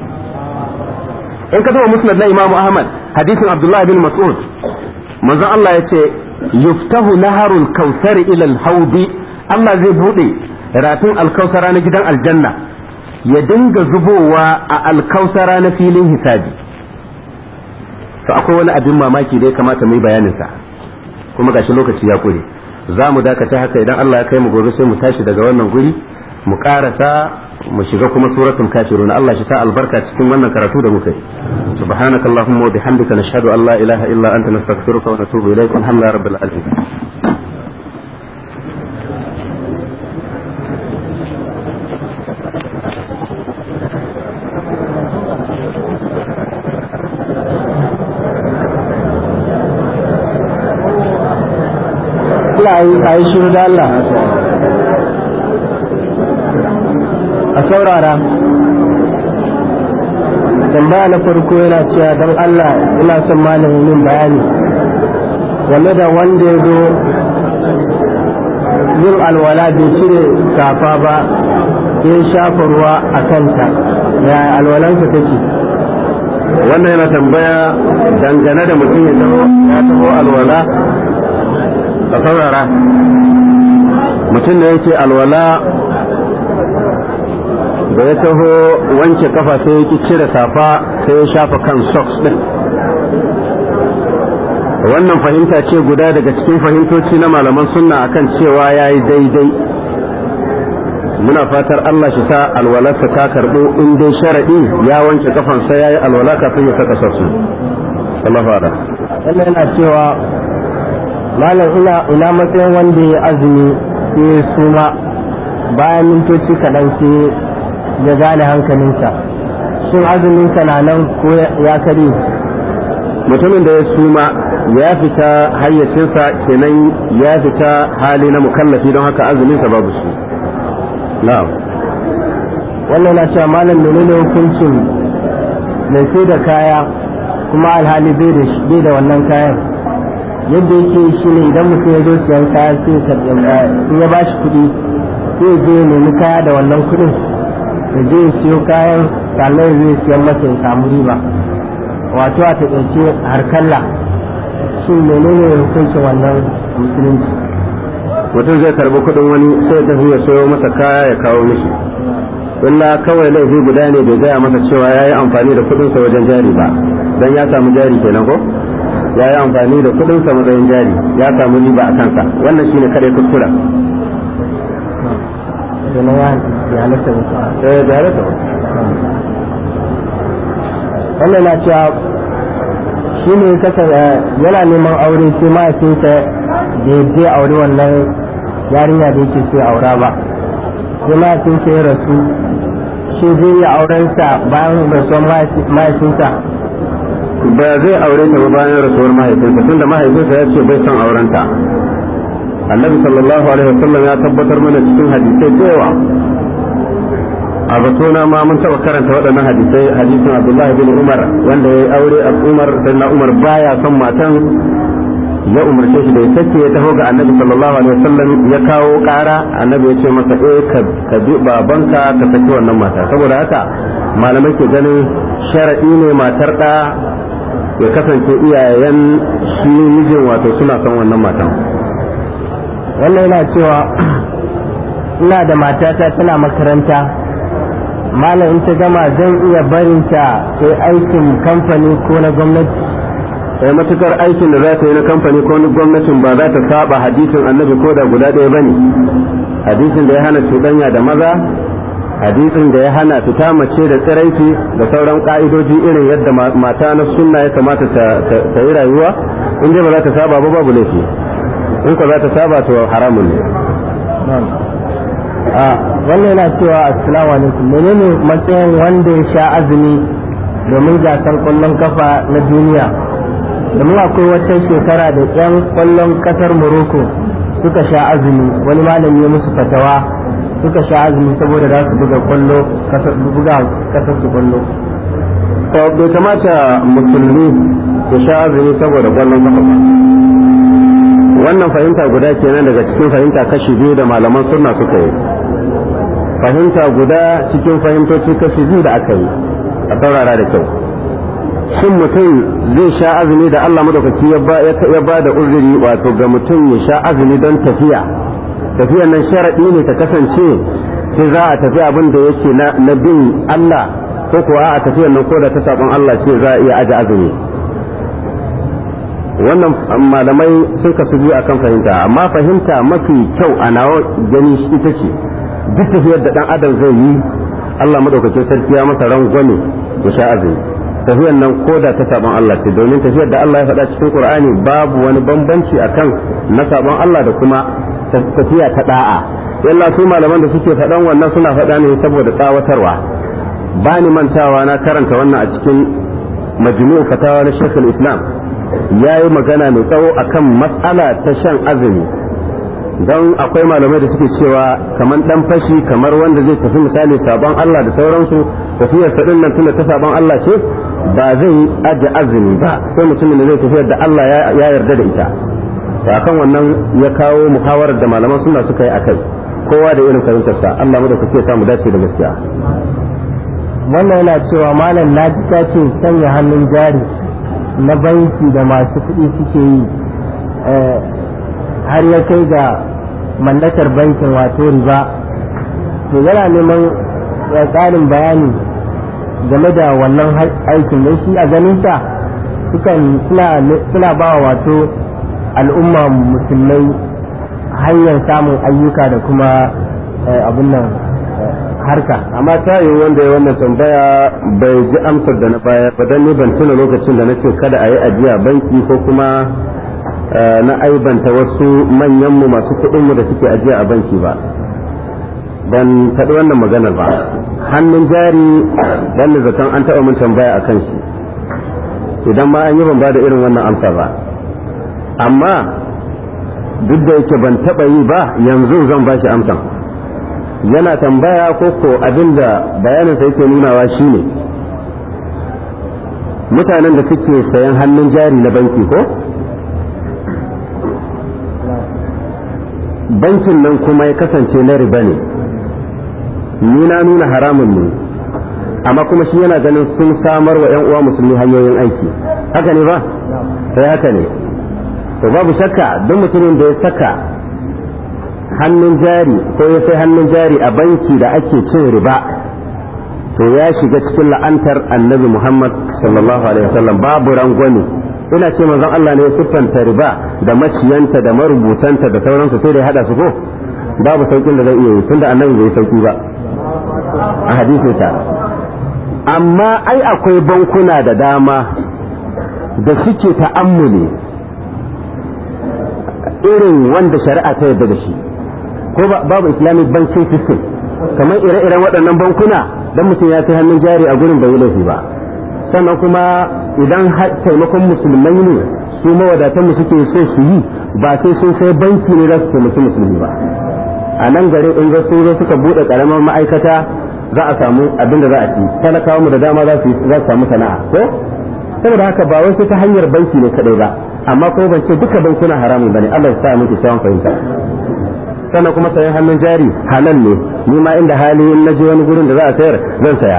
in ka duba musnad na Imam Ahmad hadisin Abdullah bin Mas'ud manzon Allah ya ce yuftahu naharul kausari ila al-hawdi Allah zai bude rafin alkausara na gidan aljanna ya dinga zubowa a alkausara na filin hisabi to akwai wani abin mamaki da ya kamata mu yi bayanin sa kuma gashi lokaci ya kure za mu dakata haka idan Allah ya kai mu gobe sai mu tashi daga wannan guri mu karasa mu shiga kuma suratul kafirun Allah shi ta albarka cikin wannan karatu da muka yi subhanaka allahumma wa bihamdika nashhadu an la ilaha illa anta nastaghfiruka wa natubu ilayk alhamdulillahi rabbil alamin Allah a yi shiru da Allah a saurara tambaya na farko yana cewa don Allah ina son malamin yin bayani game da wanda ya zo yin alwala bai cire safa ba sai shafa ruwa a kanta ya alwalansa take wannan yana tambaya dangane da mutum ya taho alwala ka saurara mutum da yake alwala da ya taho wanke kafa sai ya ki cire safa sai ya shafa kan socks din wannan fahimta ce guda daga cikin fahimtoci na malaman sunna akan cewa ya yi daidai muna fatar Allah shi sa alwalarsa ta karɓo in dai sharaɗi ya wanke kafansa ya yi alwala kafin ya saka sassu Allah fada wannan yana cewa malam ina ina matsayin wanda ya azumi sai suma bayan mintoci kaɗan sai ya gane hankalinsa shin azuminsa na nan ko ya kare mutumin da ya suma ya fita hayyacinsa kenan ya fita hali na mukallafi don haka azuminsa babu su na'am wannan na cewa malam menene hukuncin mai sai da kaya kuma alhali bai da wannan kayan yadda yake shi ne idan mutum ya zo siyan kaya sai in ya bashi kuɗi sai ya je ya nemi kaya da wannan kuɗin ya je ya siyo kayan sannan ya zai siyan masa ya samu riba wato a taƙaice harkalla shin menene hukuncin wannan musulunci mutum zai karbi kuɗin wani sai ya tafi ya sayo masa kaya ya kawo mishi illa kawai laifi guda ne bai gaya masa cewa ya yi amfani da kuɗinsa wajen jari ba don ya samu jari kenan ko ya yi amfani da kuɗinsa matsayin jari ya samu riba a kansa wannan shine kare kuskura wannan na cewa shi ne yana neman aure sai mahaifinsa da ya je aure wannan yarinya da yake so aura ba sai mahaifinsa ya rasu shi zai yi aurensa bayan rasuwar mahaifinsa ba zai aure ta ba bayan rasuwar mahaifinsa tunda mahaifinsa ya ce bai son aurenta annabi sallallahu alaihi wasallam ya tabbatar mana cikin hadisai da yawa a batona ma mun taba karanta waɗannan hadisai hadisin abdullahi bin umar wanda ya yi aure a umar sai na umar baya son matan ya umarce shi da ya sake ya taho ga annabi sallallahu alaihi wasallam ya kawo ƙara annabi ya ce masa eh ka bi babanka ka saki wannan mata saboda haka malamai ke ganin sharaɗi ne matar ɗa ya kasance iyayen shi mijin wato suna son wannan matan wannan yana cewa ina da matata tana makaranta malam in ta gama zan iya barinta sai aikin kamfani ko na gwamnati sai matukar aikin da za ta yi na kamfani ko na gwamnatin ba za ta saba hadisin annabi ko da guda ɗaya bane hadisin da ya hana cuɗanya da maza hadisin da ya hana fita mace da tsiraici da sauran ka'idoji irin yadda mata na sunna ya kamata ta yi rayuwa in dai ba za ta saba ba babu laifi in ka za ta saba to haramun ne a wannan yana cewa assalamu alaikum menene matsayin wanda ya sha azumi domin gasar kwallon kafa na duniya domin akwai wata shekara da 'yan kwallon kasar morocco suka sha azumi wani malami ya musu fatawa suka sha azumi saboda za su buga kwallo buga kasar su kwallo bai kamata musulmi ya sha azumi saboda kwallon kafa wannan fahimta guda kenan daga cikin fahimta kashi biyu da malaman sunna suka yi fahimta guda cikin fahimtoci kashi biyu da aka yi a saurara da kyau shin mutum zai sha azumi da Allah madaukaki ya ba da uzuri wato ga mutum ya sha azumi don tafiya tafiyan nan sharaɗi ne ta kasance sai za a tafi abin da yake na bin Allah ko kuwa a tafiyan nan ko da ta sabon Allah ce za a iya aje azumi wannan malamai sun kasu biyu akan fahimta amma fahimta mafi kyau a nawa gani ita ce duk tafiyar da dan adam zai yi Allah madaukakin sarki ya masa rangwame ya sha azumi tafiyar nan ko da ta sabon Allah ce domin tafiyar da Allah ya faɗa cikin Qur'ani babu wani bambanci akan na sabon Allah da kuma tafiya ta da'a yalla su malaman da suke faɗan wannan suna faɗa ne saboda tsawatarwa ba ni mantawa na karanta wannan a cikin majmu'u fatawa na Sheikh Islam ya yi magana mai tsawo akan matsala ta shan azumi don akwai malamai da suke cewa kamar dan fashi kamar wanda zai tafi misali sabon Allah da sauransu tafiyar sadin nan tunda ta sabon Allah ce ba zai aje azumi ba sai mutumin da zai tafiyar da Allah ya yarda da ita akan wannan ya kawo muhawarar da malaman suna suka yi akai kowa da irin fahimtarsa Allah mu da kuke samu dace da gaskiya wannan yana cewa malam na ji ta ce sanya hannun jari na banki da masu kuɗi suke yi har ya kai ga mallakar bankin wato riba to yana neman ƙarin bayani game da wannan aikin don shi a ganinsa suna ba wato al'umma musulmai hanyar samun ayyuka da kuma abin nan harka amma ta yi wanda ya wannan tambaya bai ji amsar da na baya ba dan ni ban tuna lokacin da nace kada a yi ajiya banki ko kuma na aibanta wasu manyanmu masu kuɗinmu da suke ajiya a banki ba ban faɗi wannan maganar ba hannun jari dan da zaton an taɓa mun tambaya a kan shi idan ma an yi ban ba da irin wannan amsa ba amma duk da yake ban taɓa yi ba yanzu zan ba shi amsan yana tambaya ko ko abinda bayaninsa yake nunawa shine mutanen da suke sayan hannun jari na banki ko bankin nan kuma ya kasance na riba ne ni na nuna haramun ne amma kuma shi yana ganin sun samar wa 'yan uwa musulmi hanyoyin aiki haka ne ba sai haka ne to babu shakka don mutumin da ya saka hannun jari ko ya sai hannun jari a banki da ake cin riba to ya shiga cikin la'antar annabi Muhammad sallallahu alaihi wasallam babu rangwame ina ce manzon Allah ne ya siffanta riba da maciyanta da marubutanta da sauransu sai da ya hada su ko babu saukin da zai iya yi tunda annabi bai sauki ba a hadisinsa amma ai akwai bankuna da dama da suke ta'ammuli irin wanda shari'a ta yarda da shi ko babu islamic banking system kamar ire-iren waɗannan bankuna dan mutum ya kai hannun jari a gurin bai yi laifi ba sannan kuma idan taimakon musulmai ne su mawadatanmu suke so su yi ba sai sun sai banki ne za su taimaki musulmi ba a nan gari in ga sun zo suka bude karamar ma'aikata za a samu abin da za a ci talakawa mu da dama za su samu sana'a ko saboda haka ba wai sai ta hanyar banki ne kadai ba amma ko ban ce duka bankuna haramun bane Allah ya sa muke kyawun fahimta sannan kuma sayan hannun jari halal ne ni ma inda hali in naje wani gurin da za a sayar zan saya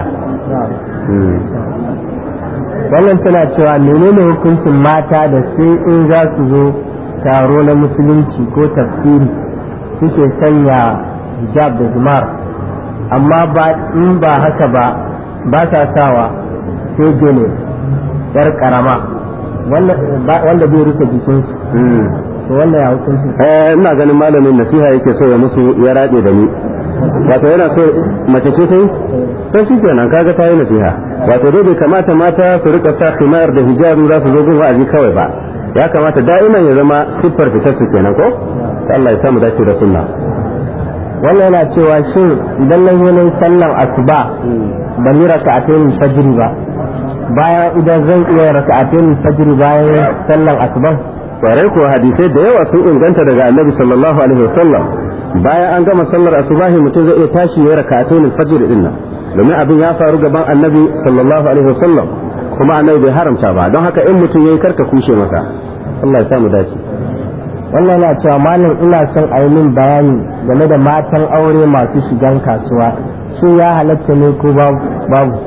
wannan tana cewa menene hukuncin mata da sai in za su zo taro na musulunci ko tafsiri suke sanya hijab da zumar amma ba in ba haka ba ba sa sawa sai gele yar karama wanda bai rufe jikinsu to wannan ya hukunci eh ina ganin malamin nasiha yake so ya musu ya rade da ni wato yana so mace ce ta yi to shi kenan kaga ta yi nasiha wato dai bai kamata mata su rika sa khimar da hijabi za su zo gun wa'azi kawai ba ya kamata da'iman ya zama siffar fitar su kenan ko Allah ya samu dace da sunna wannan yana cewa shin idan na yi nan sallan asuba ban yi raka'atayn fajr ba bayan idan zan iya raka'atayn fajr bayan sallan asuban kwarai kuwa hadisai da yawa sun inganta daga annabi sallallahu alaihi wasallam bayan an gama sallar asubahi mutum zai iya tashi ya raka'atayn fajr din nan domin abin ya faru gaban annabi sallallahu alaihi wasallam kuma annabi bai haramta ba don haka in mutum yayi karka kushe masa Allah ya samu dace wannan yana cewa malam ina son a yi min bayani game da matan aure masu shigan kasuwa shin ya halatta ne ko babu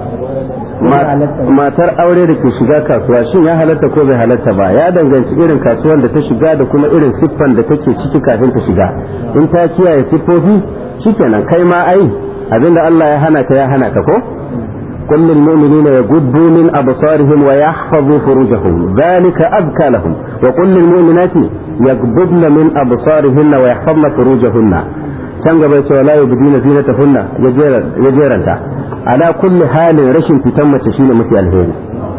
matar aure da ke shiga kasuwa shin ya halatta ko bai halatta ba ya danganci irin kasuwan da ta shiga da kuma irin siffan da take ciki kafin ta shiga in ta kiyaye siffofi shikenan kai ma ai abinda Allah ya hana ka ya hana ka ko قل للمؤمنين يغضوا من أبصارهم ويحفظوا فروجهم ذلك أذكى لهم وقل للمؤمنات يغضبن من أبصارهن ويحفظن فروجهن can gaba cewa la yubdina zinatahunna ya jeranta ala kulli halin rashin fitan mace shine mafi alheri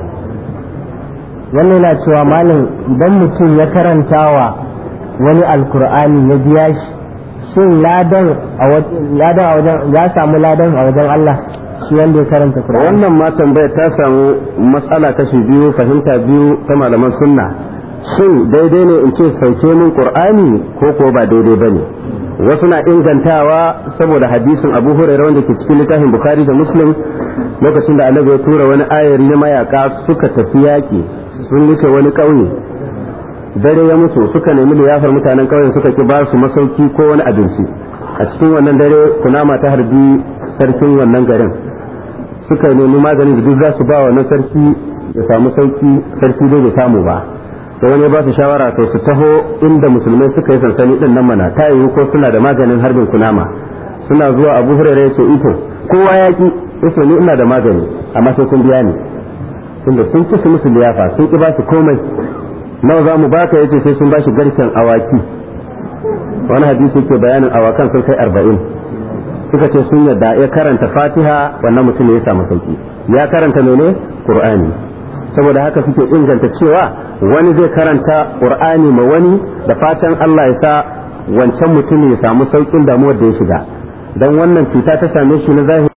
wannan yana cewa malam idan mutum ya karantawa wani alkur'ani ya biya shi shin ladan a wajen ya samu ladan a wajen Allah shi wanda ya karanta Qur'ani wannan ma tambaya ta samu matsala kashi biyu fahimta biyu ta malaman sunna shin daidai ne in ce sauke min Qur'ani ko ko ba daidai bane wasu na ingantawa saboda hadisin Abu Hurairah wanda ke cikin littafin Bukhari da Muslim lokacin da Annabi ya tura wani ayari na mayaka suka tafi yaki sun wuce wani ƙauye dare ya mutu suka nemi liyafar mutanen ƙauyen suka ki ba su masauki ko wani abinci a cikin wannan dare kunama ta harbi sarkin wannan garin suka nemi magani da duk za su ba wannan sarki ya samu sauki sarki dai bai samu ba da wani ba su shawara to su taho inda musulmai suka yi sansani din nan mana ta yiwu ko suna da maganin harbin kunama suna zuwa abu hurairu ya ce ito kowa ya ki yace ni ina da magani amma sai kun biya ni tunda sun ki su musu liyafa sun ki ba su komai nawa za mu baka yace sai sun ba shi garken awaki wani hadisi ke bayanin awakan sun kai arba'in suka ce sun yadda ya karanta fatiha wannan mutum ya samu sauki ya karanta mene qur'ani saboda haka suke inganta cewa wani zai karanta qur'ani ma wani da fatan Allah ya sa wancan mutum ya samu saukin damuwar da ya shiga dan wannan cuta ta same shi na zahiri